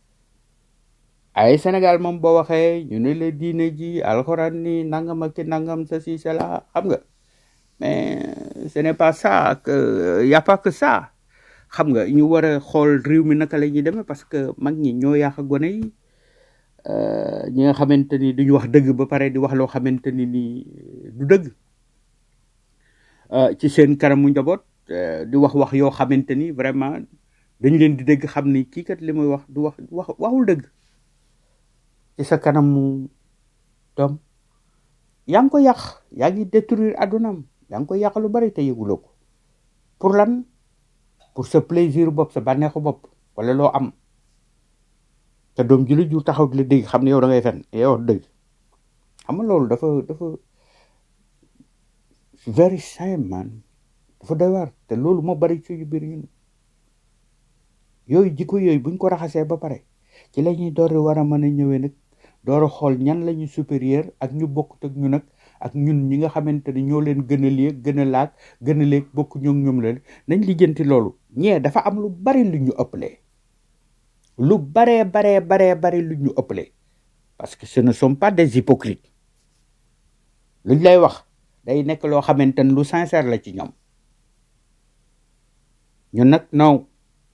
ay Sénégal moom boo waxee ñu ne la diine ji alxuraan ni nangam ak ki nangam sa si la xam nga mais ce n'est pas ça que y a pas que ça xam nga ñu war a xool réew mi naka la ñuy demee parce que mag ñi ñoo yàq gone yi euh, ñi nga xamante ni duñu wax dëgg ba pare di wax loo xamante ni ni du dëgg euh, ci seen kanamu njaboot euh, di wax wax yoo xamante ni vraiment dañu leen di dégg xam ni kii kat li muy wax du wax wax waxul dëgg ci sa kanamu doom yaa ngi ko yàq yaa ngi détruire adunam yaa ngi ko yàq lu bari te yëguloo ko pour lan pour sa plaisir bopp sa bànneexu bopp wala loo am te doom ji la jur taxaw di la dégg xam ne yow da ngay fen yow wax dëgg xam nga loolu dafa dafa very sad man dafa doy waar te loolu moo bari ci biir ñun yooyu jikko yooyu buñ ko raxasee ba pare ci la ñuy door a war a mën a ñëwee nag door a xool ñan la ñu supérieur ak ñu bokkut ak ñu nag ak ñun ñi nga xamante ne ñoo leen gën a léeg gën a laag gën a léeg bokk ñoom ñoom la nañ lijjanti loolu ñee dafa am lu bari lu ñu ëppalee lu baree baree baree bari lu ñu ëppalee parce que ce ne sont pas des hypocrites luñ lay wax day nekk loo xamante ne lu sincère la ci ñoom ñun nag non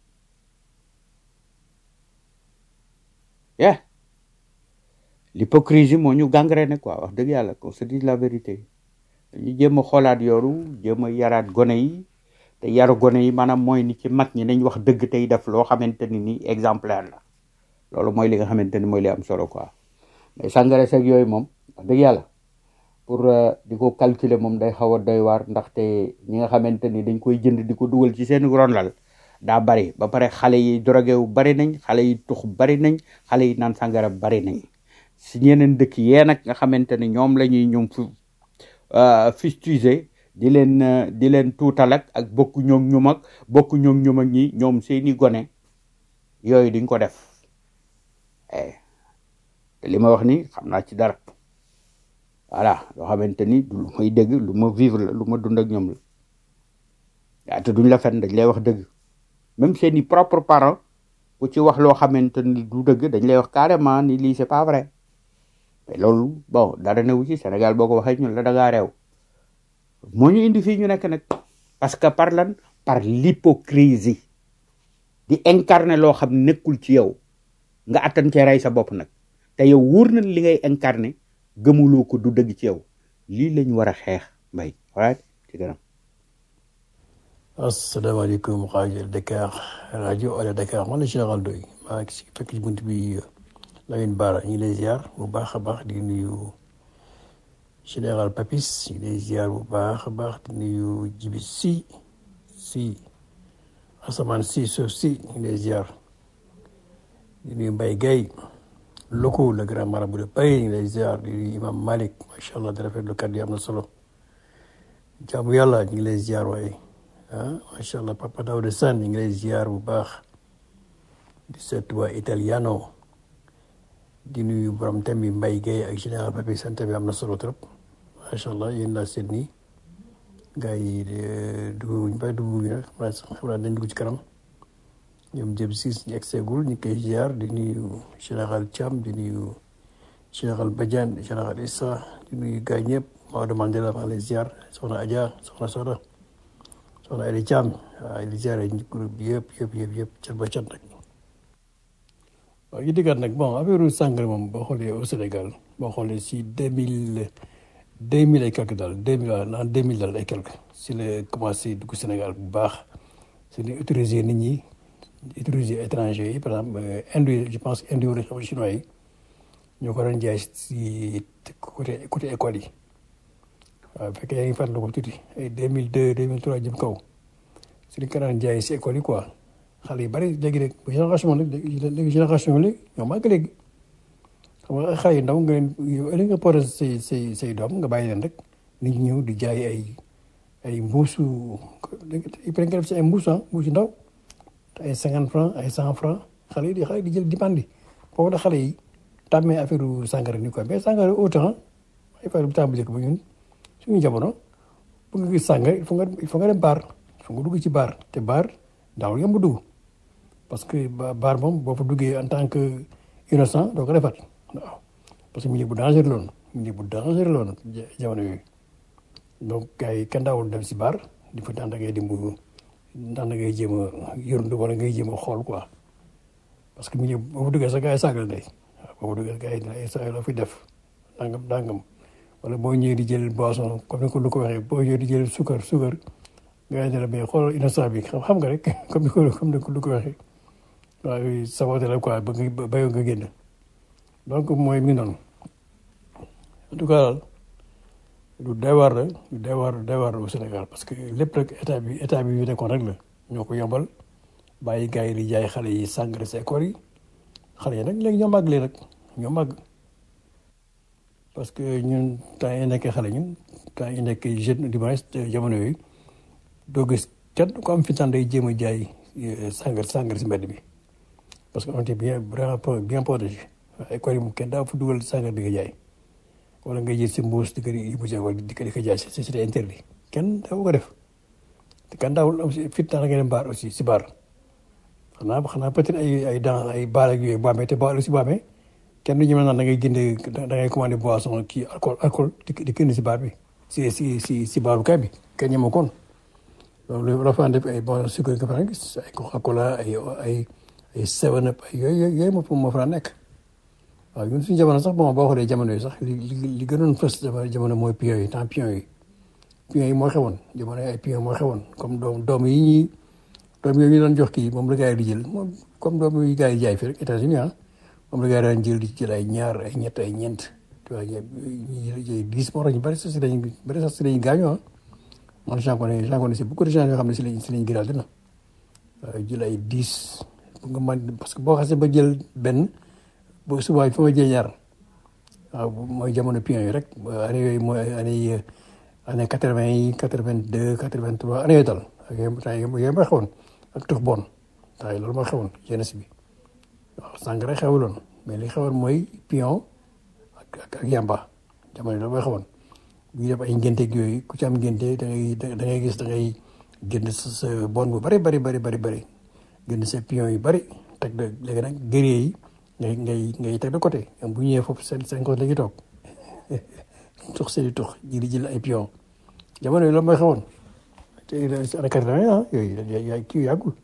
yeah l'hypocrisie moo ñu gangréné quoi wax dëgg yàlla qu'on se dise la vérité dañu jéem a xoolaat yoru jéem a yaraat gone yi te yaru gone yi maanaam mooy ni ci mag ñi nañ wax dëgg tey def loo xamante ni ni exemplaire la loolu mooy li nga xamante ni mooy li am solo quoi mais sàngara seeg yooyu moom wax dëgg yàlla pour euh, di ko calculer moom day xaw a doy waar ndaxte ñi nga xamante ni dañ koy jënd di ko dugal ci seen ronlal daa bari ba pare xale yi drogué wu bari nañ xale yi tux bari nañ xale yi naan sàngara bari nañ si ñeneen dëkk yee nag nga xamante ni ñoom la ñuy ñoom fu fustiger di leen euh, di leen tuutal ak ak bokku ñoom ñu mag bokku ñoom ñu mag ñi ñoom seeni gone yooyu duñ ko def eh te li ma wax ni xam naa ci dara voilà loo xamante ni du lu may dégg lu ma vivre la lu ma dund ak ñoom la waaye te duñ la fen dañ lay wax dëgg même seeni propre parents ku ci wax loo xamante ni du dëgg dañ lay wax carrément ni lii c'est pas vrai mais loolu bon dara newu ci Sénégal boo ko waxee ñun la da ngaa réew moo ñu indi fii ñu nekk nag parce que par lan par l'hypocrisie di incarner loo xam nekkul ci yow nga attan cee rey sa bopp nag te yow wóor na li ngay incarner gëmuloo ko du dëgg ci yow lii lañ war a xeex mbay right ci kanam asalaamaaleykum rajo Dakar rajo Allo Dakar man la Général Ndoye maa ngi si fekk ci bunt bi Lamine Bara ñu ngi lay ziar bu baax a baax di nuyu général Papis ñu ngi lay ziar bu baax a baax di nuyu Jibi si si asamaan si suuf si ñu ngi lay ziar di nuyu Mbaye Guèye loko le grand marabout de Paris ñu ngi lay ziar di nuyu Imam Malik macha allah di rafetlu kàddu yi am na solo jaamu yàlla ñu ngi lay ziar waaye. ah macha allah papa Daouda Sane ñu ngi lay ziar bu baax di seet waa italiano di nuyu borom thème bi Mbaye Guèye ak général Papi seen thème bi am na solo trop macha allah yéen laa seet nii gars yi dugg ba dugg nag xam naa dañ dugg ci kanam ñoom jëm siis ñu egseegul ñu koy ziar di nuyu général Thiam di nuyu général Badiane général Issa di nuyu gars yi ñëpp Maodo Mandela maa ngi lay ziar soxna Adja soxna Soda. soxna Aliou Thiam waaw di ziare groupe bi yëpp yëpp yëpp yëpp cat ba cat nag waaw yi dëggaat nag bon affaire sàngara moom boo xoolee au Sénégal boo xoolee si deux mille deux mille ay quelque daal deux mille en deux mille daal ay quelque si la commencé dugg Sénégal bu baax si la utiliser nit ñi utiliser étranger yi par exemple indi je pense indi wala xam chinois yi ñoo ko doon jaay si côté côté école yi waaw bu fekkee yaa ngi fàttaliku ko tuuti ay deux mille deux deux mille trois jëm kaw si li ko daan jaay si école yi quoi xale yu bari léegi rek bu génération nag léegi génération léegi ñoo màgg léegi xam nga xale yu ndaw nga leen yow ëllëg nga porté say say say doom nga bàyyi leen rek nit ñi ñëw di jaay ay ay mbuusu il nga def si ay mbuus ah mbuus yu ndaw te ay cinquante franc ay cent franc xale yi di xale yi di jël di bandi foofu la xale yi tàmmee affaire sàngara ni quoi mais sàngara autant ay affaire bu tàmbali ko ba ñun suñu jamono bu nga gis sàngara il faut nga il faut nga dem baar il faut nga dugg ci baar te baar daawul yomb dugg parce que baar moom boo fa duggee en tant que innocent doo ko defat waaw parce que milieu bu dangereux loon milieu bu dangereux loon jamono yooyu donc gars yi kenn daawul dem si baar di fa daan da ngay dimb daan da ngay jéem a yërndu wala ngay jéem a xool quoi parce que milieu boo fa duggee sax gars yi saagal ndey waaw boo fa duggee gars yi dina sa la fi def nangam nangam wala boo ñëwee di jël boisson comme ni ko lu ko waxee boo ñëwee di jël suukar suukar nga ne la mais xoolal innocent bi xam xam nga rek comme ni ko comme ni ko lu ko waxee waaye saboté la quoi ba nga bayoo nga génn donc mooy mi noonu en tout cas daal lu doy waar la lu doy waar doy waar au Sénégal parce que lépp rek état bi état bi yu nekkoon rek la ñoo ko yombal bàyyi gars yi di jaay xale yi sàngara si école yi xale yi nag léegi ñoo màgg léegi nag ñoo màgg parce que ñun temps yi nekkee xale ñun temps yi nekkee jeune du moins jamono yooyu doo gis kenn ko am fi tan day jéem a jaay sàngar sàngar si mbedd bi parce que on était bien vraiment bien protégé waaye école yi moom kenn daa fa dugal sàngar di ko jaay wala nga jël si mbuus di ko yóbbu si wala di ko di ko jaay c'est c'était interdit kenn daawu ko def te kenn daawul am si fit nga dem baar aussi si baar xanaa xanaa peut-être ay ay dans ay baar ak yooyu bu amee te baar aussi bu amee kenn du ñu mën naan da ngay jënd da ngay commandé boisson kii alcool alcool di di génn si baar bi si si si si baaru kay bi kenn ñema koon loolu la fa def ay bon sucre nga fa gis ay Coca-Cola ay ay ay seven up ay yooyu yooyu moo moo fa nekk waaw ñun suñu jamono sax bon boo xoolee jamono yi sax li li li gënoon fës jamono mooy pion yi temps pion yi pion yi moo xewoon jamono ay pion moo xewoon comme doom doom yi ñuy doom yooyu ñu doon jox kii moom la gars yi di jël moom comme doom yi gars yi jaay fii rek États-Unis ah moom la gars yi daan jël di jël ay ñaar ay ñett ay ñeent tu vois ñu jël dix moo tax ñu bëri sax si dañuy bëri sax si dañuy gaañoo ah man j'en connais j'en connais beaucoup de gens yoo xam ne si lañ si lañ gëral dina jël ay dix pour nga mën parce que boo xasee ba jël benn bu subaa il faut nga jël ñaar waaw mooy jamono pion yi rek année yooyu mooy année année quatre vingt yi quatre vingt deux quatre vingt trois année yooyu dal ak yooyu temps yooyu mooy xewoon ak tux bon temps yi loolu mooy xewoon jeunesse bi waaw sàngara xewuloon mais li xewoon mooy pion ak ak ak yamba jamono loolu mooy xewoon bu ñu def ay ngénteeg yooyu ku ci am ngénte da ngay da ngay gis da ngay génn sa sa bon bu bari bari bari bari bari génn sa pion yu bari teg de léegi nag guerrier yi ngay ngay ngay teg de côté bu ñëwee foofu seen seen côté la ñuy toog tux seen i tux ji di jël ay pion jamono yi loolu mooy xewoon te année quatre-vingt ah yooyu yaa kii yàggul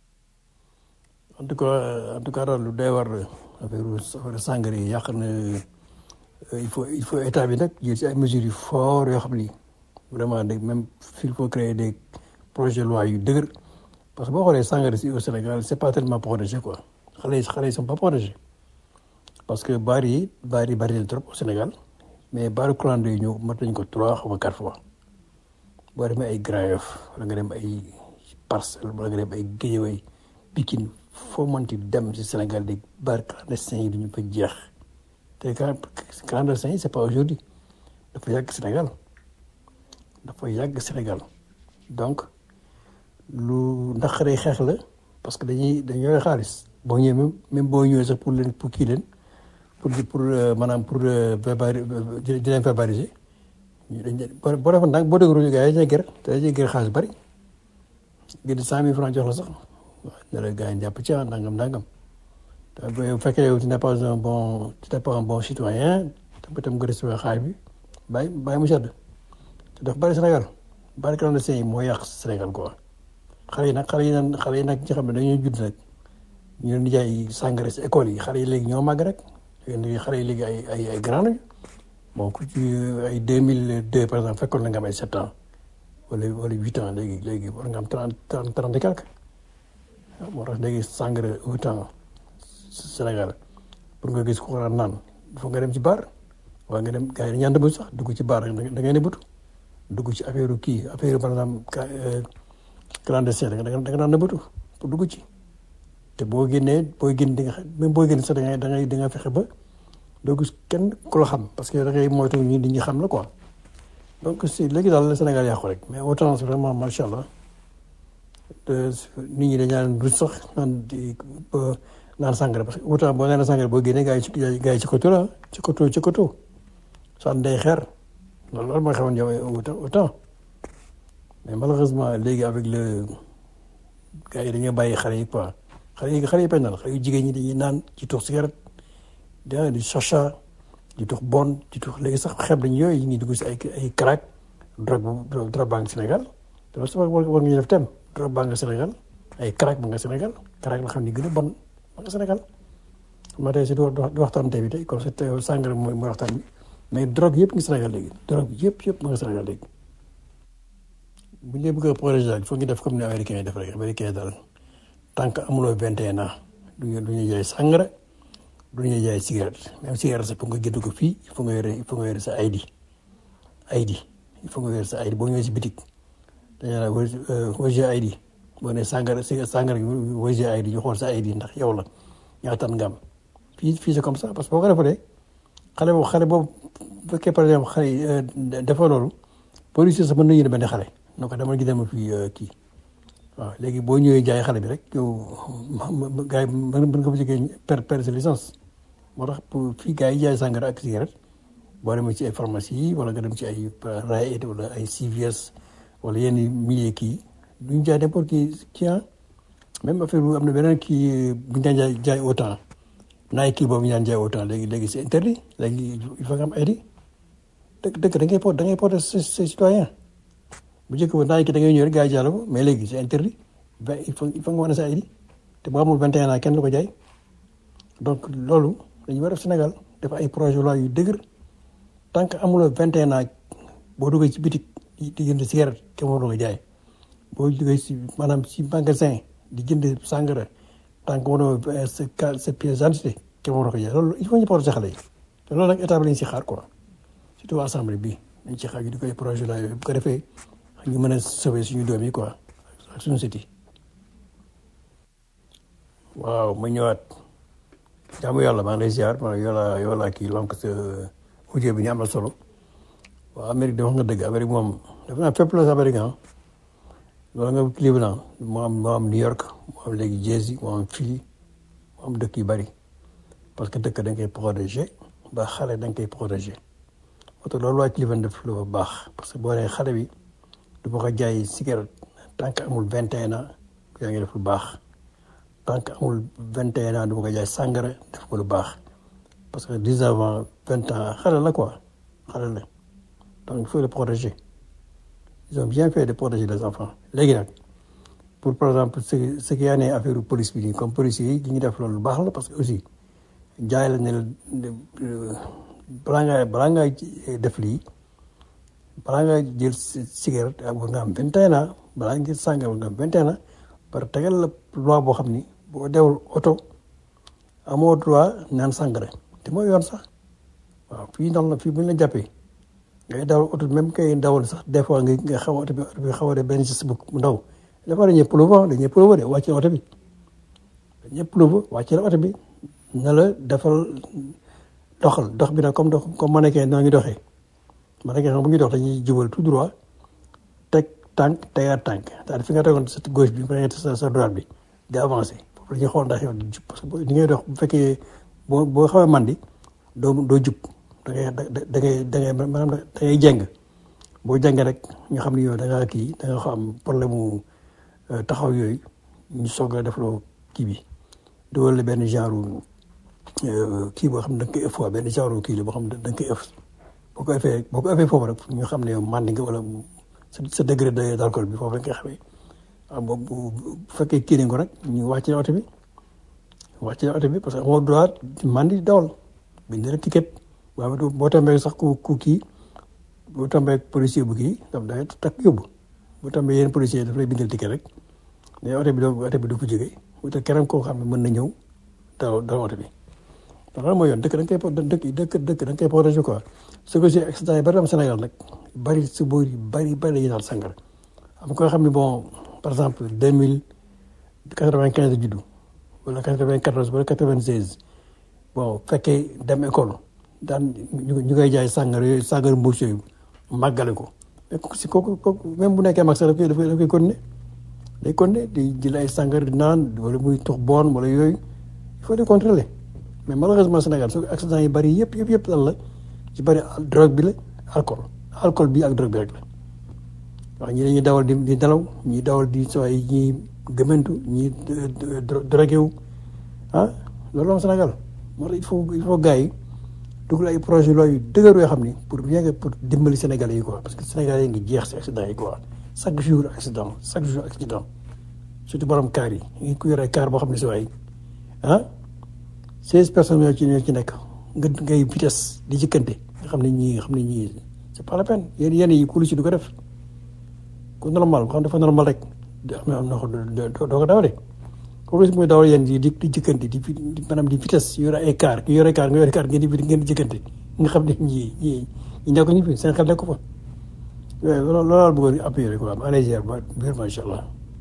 en tout cas en tout cas daal lu doy war affaire affaire sangare yi yàq na il faut il faut état bi nag jël ci ay mesures yu fort yoo xam ni vraiment de même il faut créer des projets de loi yu dëgër parce que boo xoolee sangare si au Sénégal c'est pas tellement protégé quoi xale yi xale yi sont pas protégés parce que baar yi baar yi bari na trop au Sénégal mais baaru clando yi ñu mat nañ ko trois ou quatre fois boo demee ay Grand Yoff wala nga dem ay Parcelles wala nga dem ay Guédiawaye Pikine foo mënti dem si Sénégal di baar clandestin yi duñu fa jeex te clandestin yi c'est pas aujourd'hui dafa yàgg Sénégal dafa yàgg Sénégal donc lu naqaree xeex la parce que dañuy dañuy yore xaalis boo ñëwee même même boo ñëwee sax pour leen pour kii leen pour pour maanaam pour verbali di leen verbaliser boo boo defoon nag boo déglu gars yi dañuy gër te dañuy gër xaalis bari gën cent mille francs jox la sax ne la gars yi jàpp ci nangam nangam te bu fekkee yow tu n'es pas un bon tu n'es pas un bon citoyen te tam nga recevoir xaalis bi bàyyi bàyyi mu sedd te daf bari Sénégal bari clandestin yi moo yàq Sénégal quoi xale yi nag xale yi nag xale yi nag ñi xam ne dañuy judd nag ñu leen di jaay sàngara si école yi xale yi léegi ñoo màgg rek léegi xale yi léegi ay ay ay grand lañu bon ku ci ay deux mille deux par exemple fekkoon na nga am ay sept ans wala wala huit ans léegi léegi war nga am trente trente trente et quelque moo tax léegi sàngara huit ans Sénégal pour nga gis ko war a naan foog nga dem ci baar waa nga dem gars yi dañu nëbbu sax dugg ci baar da ngay nëbbatu dugg ci affaire kii affaire par exemple clandestin da nga da nga naan nëbbatu pour dugg ci te boo génnee booy génn di nga même booy génn sax da ngay da ngay da nga fexe ba doo gis kenn ku la xam parce que da ngay moytu ñi di ñu xam la quoi donc si léegi daal la Sénégal yàqu rek mais autant vraiment macha allah nit ñi dañu naan du sax naan di naan sangara parce que autant boo naan sangara boo génnee gars yi ci gars yi ci koto la ci koto ci koto saan day xeer loolu loolu mooy xewoon yow autant mais malheureusement léegi avec le gars yi dañuy bàyyi xale yi quoi xale yi xale yi bañ naan xale yu jigéen ñi dañuy naan ci tux cigarette di di chacha di tux bon di tux léegi sax xeeb nañ yooyu ñu ngi dugg si ay ay crack drogue bu drogue baa ngi Sénégal te loolu sax war war nga def thème drogue baa nga Sénégal ay crack ba nga Sénégal crack la xam ni gën a bon ba nga Sénégal ma tey si du waxtaan tey bi tey comme c'est sàngara mooy mooy waxtaan bi mais drogue yëpp ngi Sénégal léegi drogue yëpp yëpp ma nga Sénégal léegi bu ñu bëgg a projet daal il faut ñu def comme ni américains yi def rek américains yi daal tant que amuloo vingt et un ans du ñu du ñu jaay sàngara du ñu jaay cigarette même cigarette sax pour nga génn ko fii il faut nga yore il faut nga yore sa ID ID il faut nga yore sa ID boo ñëwee si bitik dañu naan wëj ID boo nee sàngara si sàngara gi wëj ID ñu xool sa ID ndax yow la ñaata nga am fii fii c'est comme ça parce que boo ko defalee xale boobu xale boobu bu fekkee par exemple xale yi dafa loolu policier sax mën nañu ne benn xale na ko demal gi dem fii kii waaw léegi boo ñëwee jaay xale bi rek yow gars yi mën mën nga fa jógee per per sa licence moo tax pour fii gars yi jaay sàngara ak cigarette boo demee ci ay pharmacie yi wala nga dem ci ay Raed wala ay CVS wala yenn milieu kii duñ jaay n'importe qui kii ah même affaire bu am na beneen kii bu ñu daan jaay jaay autant naay kii boobu ñu daan jaay autant léegi léegi c'est interdit léegi il faut nga am ID dëkk dëkk da ngay porte da ngay porter ses ses citoyens bu njëkk ba naay ki da ngay ñëw rek gars yi jàll ko mais léegi c'est interdit ben il faut il faut nga wane sa ID te boo amul 21 ans kenn du ko jaay donc loolu dañu war a def Sénégal def ay projet loi yu dëgër tant que amuloo 21 ans boo duggee ci bitik di di jënd cigarette kenn warul ko jaay boo duggee ci maanaam ci magasin di jënd sangara tant que waroo sa ca sa pièce d'identité kenn warul ko jaay loolu il faut ñu protéger xale yi te loolu nag état bi lañ si xaar quoi surtout assemblée bi dañ ci xaar ñu di koy projet loi yooyu bu ko defee ñu mën a sauver suñu doom yi quoi ak suñu sët yi waaw ma ñëwaat jaamu yàlla maa ngi lay ziar ma yow laa yow laa kii lonk sa audio bi ni am na solo waaw Amérique de wax nga dëgg Amérique moom dafa naa fépp la sa Amérique ah loolu nga Cleveland moo am moo am New York moo am léegi Jersey moo am Philly moo am dëkk yu bari parce que dëkk da nga koy protéger ba xale da nga koy protéger moo tax loolu waa Cleveland def lu baax parce que boo nee xale bi du ma ko jaay cigarette tant que amul vingt et un ans yaa ngi def lu baax tant que amul vingt et un ans du ma ko jaay sàngara def ko lu baax parce que dix avant vingt ans xale la quoi xale la donc il faut les protéger ils ont bien fait de protéger les enfants léegi nag pour par exemple ce ce qui yaa ne affaire police bi nii comme policiers yi li ñu def loolu lu baax la parce que aussi jaay la ne la balaa ngaa balaa ngaa def lii balaa nga jël cigarette war nga am vingt et un ans balaa nga jël sàngara war nga am vingt et un ans par tegal la loi boo xam ni boo dewul oto amoo droit naan sàngara te mooy yoon sax waaw fii ndax la fii bu ñu la jàppee ngay dawal oto même kay dawal sax des fois nga nga xaw oto bi oto bi xaw a def benn geste bu ndaw dafa dañuy plouvant dañuy plouvant de wàcce oto bi dañuy plouvant wàcce la oto bi na la defal doxal dox bi nag comme dox comme mannequin noo ngi doxee mannequin xam bu ñuy dox dañuy jubal tout droit teg tànk tegaat tànk daal fi nga tegoon sa gauche bi nga sa sa droite bi di avancé foofu la ñuy xool ndax yow jub parce que ni ngay dox bu fekkee boo boo xawee mandi doo doo jub da ngay da ngay da ngay maanaam da ngay jeng boo jengee rek ñu xam ne yow da ngaa kii da nga xam problème mu taxaw yooyu ñu soog a defloo kii bi dugal la benn genre kii boo xam ne da nga koy ëff waa benn genre kii la boo xam ne da nga koy ëff boo ko ëffee boo ko ëffee foofu rek ñu xam ne yow mandi nga wala sa sa degré de d'alcool bi foofu la nga koy xamee waaw bu bu fekkee kii nañ ko rek ñu wàcc oto bi wàcc oto bi parce que amoo droit mandi dawal bind la ticket waaw boo tombee sax ku ku kii boo tombee policier bu kii daf day takk yóbbu boo tombee yenn policier daf lay bindal ticket rek mais oto bi doo oto bi du ko jógee wutal keneen koo xam ne mën na ñëw daw daw oto bi donc loolu mooy yoon dëkk da nga koy dëkk dëkk dëkk da nga koy protéger quoi ce que j'ai accident yi bari am Sénégal nag bari si boor yi bari bari la ñuy naan sàngara am ko xam ne bon par exemple deux mille quatre-vingt-quinze juddu wala quatre-vingt-quatorze wala quatre-vingt-seize bon fekkee dem école daan ñu ñu koy jaay sàngara yooyu sàngara mbuus yooyu màggale ko mais si kooku kooku même bu nekkee mag sax daf koy daf koy daf koy continuer day continuer di jël ay sàngara di naan wala muy tux boon wala yooyu il faut de contrôler mais malheureusement Sénégal su accident yi bari yëpp yëpp yëpp lan la ci bari drogue bi la alcool alcool bi ak drogue bi rek la waaw ñi dañuy dawal di di nelaw ñi dawal di soo ay ñi gëmantu ñi drogué wu ah loolu am Sénégal moo tax il faut il faut gars yi dugal ay projet loi yu dëgër yoo xam ni pour bien que pour dimbali Sénégalais yi quoi parce que Sénégalais yi ngi jeex si accident yi quoi chaque jour accident chaque jour accident surtout borom kaar yi ngi ku yore kaar boo xam ne si waay ah seize personnes yoo ci ñoo ci nekk nga ngay vitesse di jëkkante nga xam ne ñii nga xam ne ñii c'est pas la peine yéen yéen yi ku lu ci du ko def ku normal xam dafa normal rek am na am na ko doo ko dawale kooku si muy dawal yéen di di di jëkkante di di maanaam di vitesse yore ay car ki yore car nga yore car ngeen di ngeen di jëkkante nga xam ne ñii ñii ñi nekk ñu fi seen xel nekk ko fa loolu loolu laa bëggoon appuyer quoi ma lay ba biir macha allah.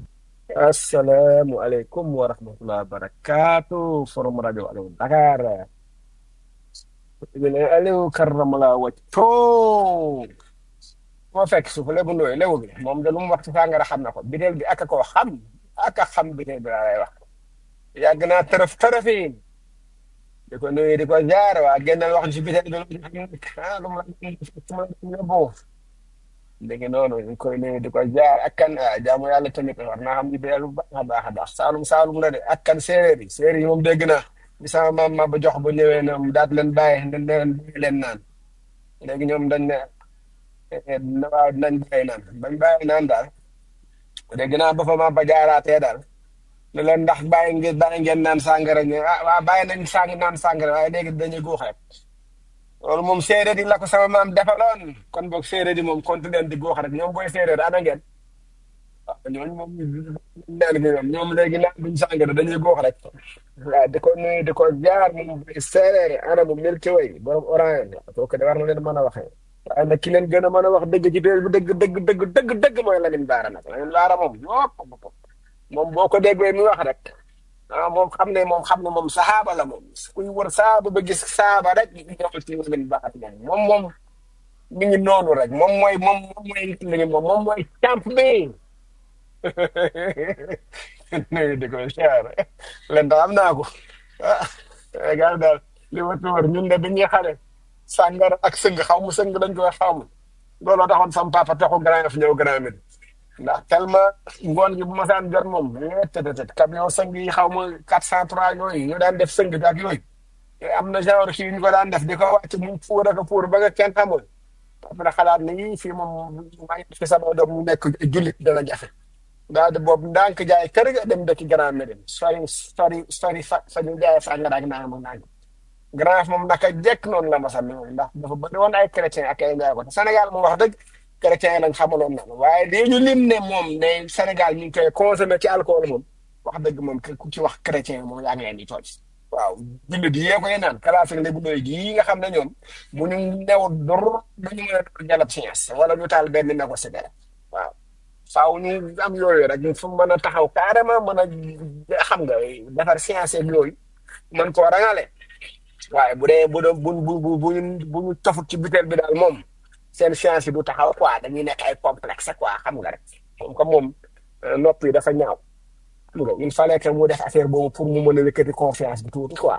Assalamualaikum warahmatullahi wabarakatuh. Forum Radio Allo Dakar. Ibn Allo karramala wajho. moo fekk suuf lébu ndooy léwu bi moom de lu mu wax ci sàngara xam na ko biteel bi ak a koo xam ak a xam biteel bi laa lay wax yàgg naa tërëf tërëfi di ko nuyu di ko jaar waa génnal wax ci biteel bi lu mu ah lu mu la lu mu la yóbbu léegi noonu ñu koy nuyu di ko jaar ak kan ah jaamu yàlla tamit war naa xam biteel bu baax a baax a baax saalum saalum la de ak kan séeréer yi séeréer yi moom dégg naa bi sama maam ma ba jox ba ñëwee ñoom daat leen bàyyi dañ leen bàyyi leen naan léegi ñoom dañ ne na waaw dinañ bàyyi naan bañ bàyyi naan daal dégg naa ba fa ma ba jaaraatee daal ne leen ndax bàyyi ngeen bàyyi ngeen naan sàngara ñu ah waaw bàyyi nañ sàng naan sàngara waaye léegi dañuy guux rek loolu moom séeréer yi la ko sama maam defaloon kon boog séeréer yi moom kontu leen di guux rek ñoom booy séeréer ana ngeen waaw ñooñu moom naan gi ñoom ñoom léegi naan duñ sàngara dañuy guux rek waaw di ko nuyu di ko jaar moom boy séeréer yi ana mu Milky Way borom orange kooku de war na leen mën a waxee waaye nag ki leen gën a mën a wax dëgg ci biir bi dëgg dëgg dëgg dëgg dëgg mooy Lamine Bara nag Lamine Bara moom yop moom boo ko déggee mi wax rek ah moom xam ne moom xam ne moom saxaaba la moom kuy wër saaba ba gis saaba rek ñëwal ci Lamine Bara moom moom moom mi ngi noonu rek moom mooy moom moom mooy li moom moom mooy camp bi nuyu di ko siyaare leen daal am naa ko ah gars daal li ma tuur ñun de bi ñuy xale sàngara ak sëng xaw ma sëng dañ koy xaw ma looloo taxoon sam papa taxu Grand Yoff ñëw Grand Médine ndax tellement ngoon gi bu ma saan jot moom tëtëtët camion sëng yi xaw ma 403 yooyu ñu daan def sëng bi ak yooyu am na genre kii ñu ko daan def di ko wàcc mu fuur ak a fuur ba nga kenn xamul après xalaat ne yii fii moom maa ngi fi sama doom mu nekk jullit dana jafe daal di boobu ndànk jaay kër ga dem dëkk Grand Médine sori sori sori fa fa ñu jaay sàngara ak naan mu naan Grand Yoff moom naka jekk noonu la ma sàmmi moom ndax dafa bëri woon ay chrétien ak ay njaay ko te Sénégal moom wax dëgg chrétien yi lañ xamaloon na waaye lii ñu lim ne moom ne Sénégal ñu ngi koy consommé ci alcool moom wax dëgg moom ku ci wax chrétien moom yaa ngi leen di tooj waaw jullit yi yee koy naan classique lébu doy gii nga xam ne ñoom bu ñu new dur dañu mën a dur jalab science wala ñu taal benn négo sigara waaw faaw ñu am yooyu rek ñu fu mën a taxaw carrément mën a xam nga defar science ak yooyu mën koo rangale waaye bu dee bu doon bu bu bu bu bu ñu tofut ci butéel bi daal moom seen science yi du taxaw quoi dañuy nekk ay complexe quoi xam nga rek comme que moom nopp yi dafa ñaaw xam nga il fallait que mu def affaire boobu pour mu mën a wékkati confiance bi tuuti quoi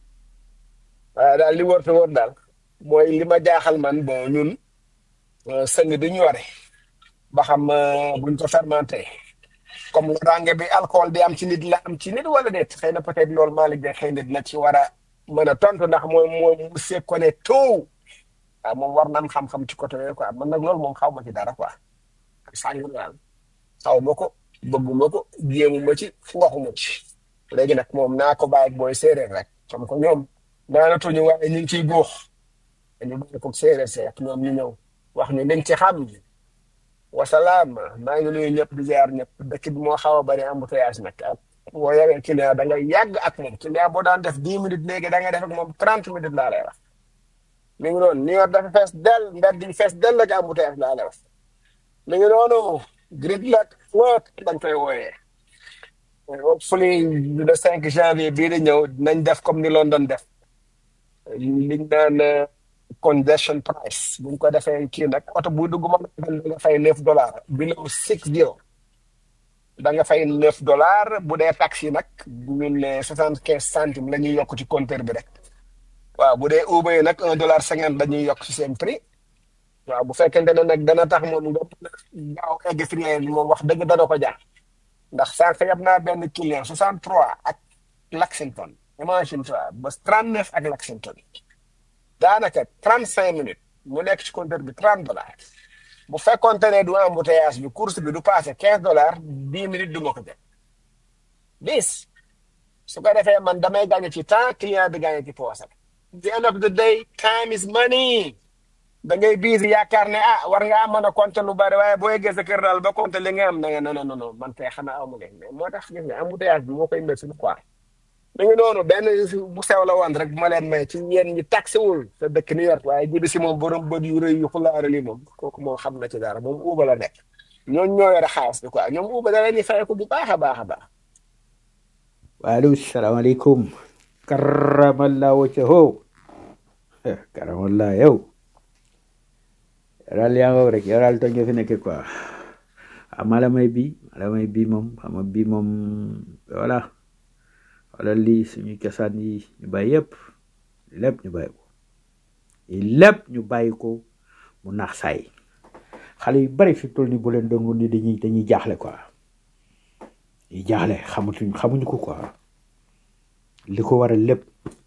waaye daal li wër te wër daal mooy li ma jaaxal man bon ñun sëng bi ñu yore ba xam buñ ko fermenté comme loraange bi alcool di am ci nit la am ci nit wala déet xëy na peut-être loolu Malick de xëy na dina ci war a mën a tontu ndax mooy mooy mu se connaît tout waaw moom war nan xam-xam ci côté yooyu quoi man nag loolu moom xaw ma ci dara quoi sàng daal xaw ma ko bëgguma ko jéemu ma ci waxuma ci léegi nag moom naa ko bàyyi ak booy séeréer rek comme que ñoom naanatuñu waaye ñu ngi ciy góox dañu bàyyi ko séeréer see ak ñoom ñu ñëw wax ñu liñ ci xam wasalaam maa ngi nuyu ñëpp di ziar ñëpp dëkk bi moo xaw a bari embouteillage nag boo yoree client da ngay yàgg ak moom client boo daan def dix minutes léegi da ngay def ak moom trente minutes laa lay wax mi ngi noonu New York dafa fees del mbedd yi fees del ak embouteillage laa lay wax mi ngi noonu gridlock flood dañ koy wooyee hopefully le cinq janvier bii di ñëw nañ def comme ni London def liñ naan congestion price buñ ko defee kii nag oto bu dugg mën da nga fay neuf dollars below six zero da nga fay neuf dollars bu dee taxi nag ñun ne soixante quinze centimes la ñuy yokk ci compteur bi rek waaw bu dee Uber yi nag un dollar cinquante dañuy yokk ci seen prix waaw bu fekkente ne nag dana tax moom nga gaaw egg fi ngeen moom wax dëgg dana ko jaar ndax sànq yab naa benn client soixante trois ak Lexington imagine toi ba trente neuf ak Lexington daanaka trente cinq minutes mu nekk ci compteur bi trente dollars bu fekkoonte ne du embouteillage bi course bi du passé quinze dollars dix minutes du ma ko jël bis su ko defee man damay gagné ci temps client bi gagné ci poosam the end of the day time is money da ngay biisi yaakaar ne ah war ngaa mën a compter lu bari waaye boo yeggee sa kër daal ba compter li nga am na nga non non non man tey xanaa amu leen mais moo tax gis nga embouteillage bi moo koy métti quoi mi ngi noonu benn bu sew la woon rek bu ma leen may ci yéen ñi taxiwul sa dëkk New York waaye jibi si moom borom bët yu rëy yu xulaara li moom kooku moom xam na ci dara moom uuba la nekk ñooñu ñoo yore xaalis bi quoi ñoom uuba da leen di fay ko bu baax a baax a baax waaleykum salaamaaleykum karamallah waccaho karamallah yow yow daal yaa ngoog rek yow daal tooñ nga fi nekkee quoi ah malamay bi malamay bi moom xam nga bi moom voilà wala lii suñu cosaan yi ñu bàyyi yëpp lépp ñu bàyyi ko lépp ñu bàyyi ko mu naax saay xale yu bari fi toll ni bu leen doon woon ni dañuy dañuy jaaxle quoi dañuy jaaxle xamatuñ xamuñu ko quoi li ko waral lépp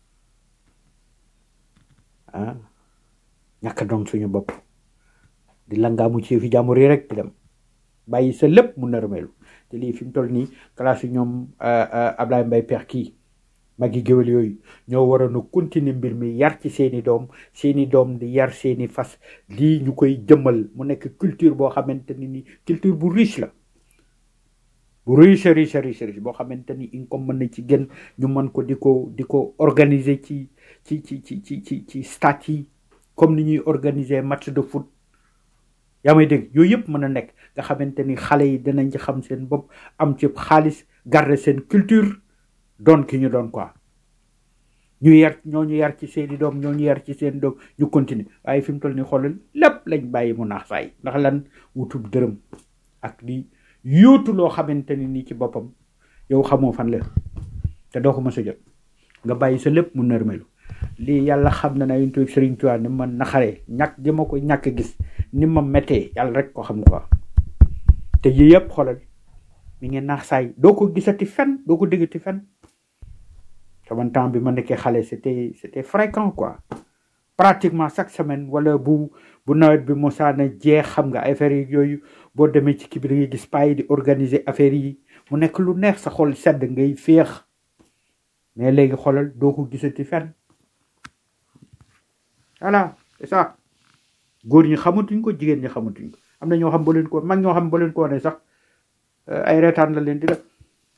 ah ñàkk doon suñu bopp di langaamu ci fi jàmbur yi rek di dem bàyyi sa lépp mu nërmeelu te lii fi mu toll nii classe yi ñoom Ablaye Mbaye Peex kii magi géwél yooyu ñoo waroon a continuer mbir mi yar ci seeni doom seeni doom di yar seeni fas lii ñu koy jëmmal mu nekk culture boo xamante ni ni culture bu riche la bu riche riche riche riche boo xamante ni income mën na ci gën ñu mën ko di ko di ko organiser ci ci ci ci ci ci ci stade yi comme ni ñuy organiser match de foot yaa may dégg yooyu yëpp mën a nekk nga xamante ni xale yi dinañ ci xam seen bopp am ci xaalis garder seen culture doon ki ñu doon quoi ñu yar ñoo ñu yar ci seeni doom ñoo ñu yar ci seen doom ñu continuer waaye fi mu toll ni xoolal lépp lañ bàyyi mu naax saay ndax lan wutub dërëm ak di yóotu loo xamante ni nii ci boppam yow xamoo fan la te doo ko mës a jot nga bàyyi sa lépp mu nërmelu lii yàlla xam na ne yuntu Sëriñ Tuubaa ni ma naxaree ñàkk gi ma ko ñàkk gis ni ma méttee yàlla rek ko xam quoi te yii yëpp xoolal mi ngi naax saay doo ko gisati fen doo ko déggati fen sama temps bi ma nekkee xale c'était c'était fréquent quoi pratiquement chaque semaine wala bu bu nawet bi mosaana jeex xam nga affaire yi yooyu boo demee ci kii bi da ngay gis paa yi di organiser affaire yi mu nekk lu neex sa xol sedd ngay féex mais léegi xoolal doo ko gisati fen voilà c'est ça góor ñi xamatuñ ko jigéen ñi xamatuñ ko am na ñoo xam ba leen ko mag ñoo xam ba leen ko wane sax ay reetaan la leen di def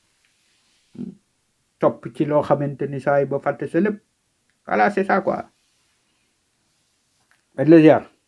topp ci loo xamante ni saa yi ba fàtte sa lépp voilà c'est ça quoi. Med la ziar.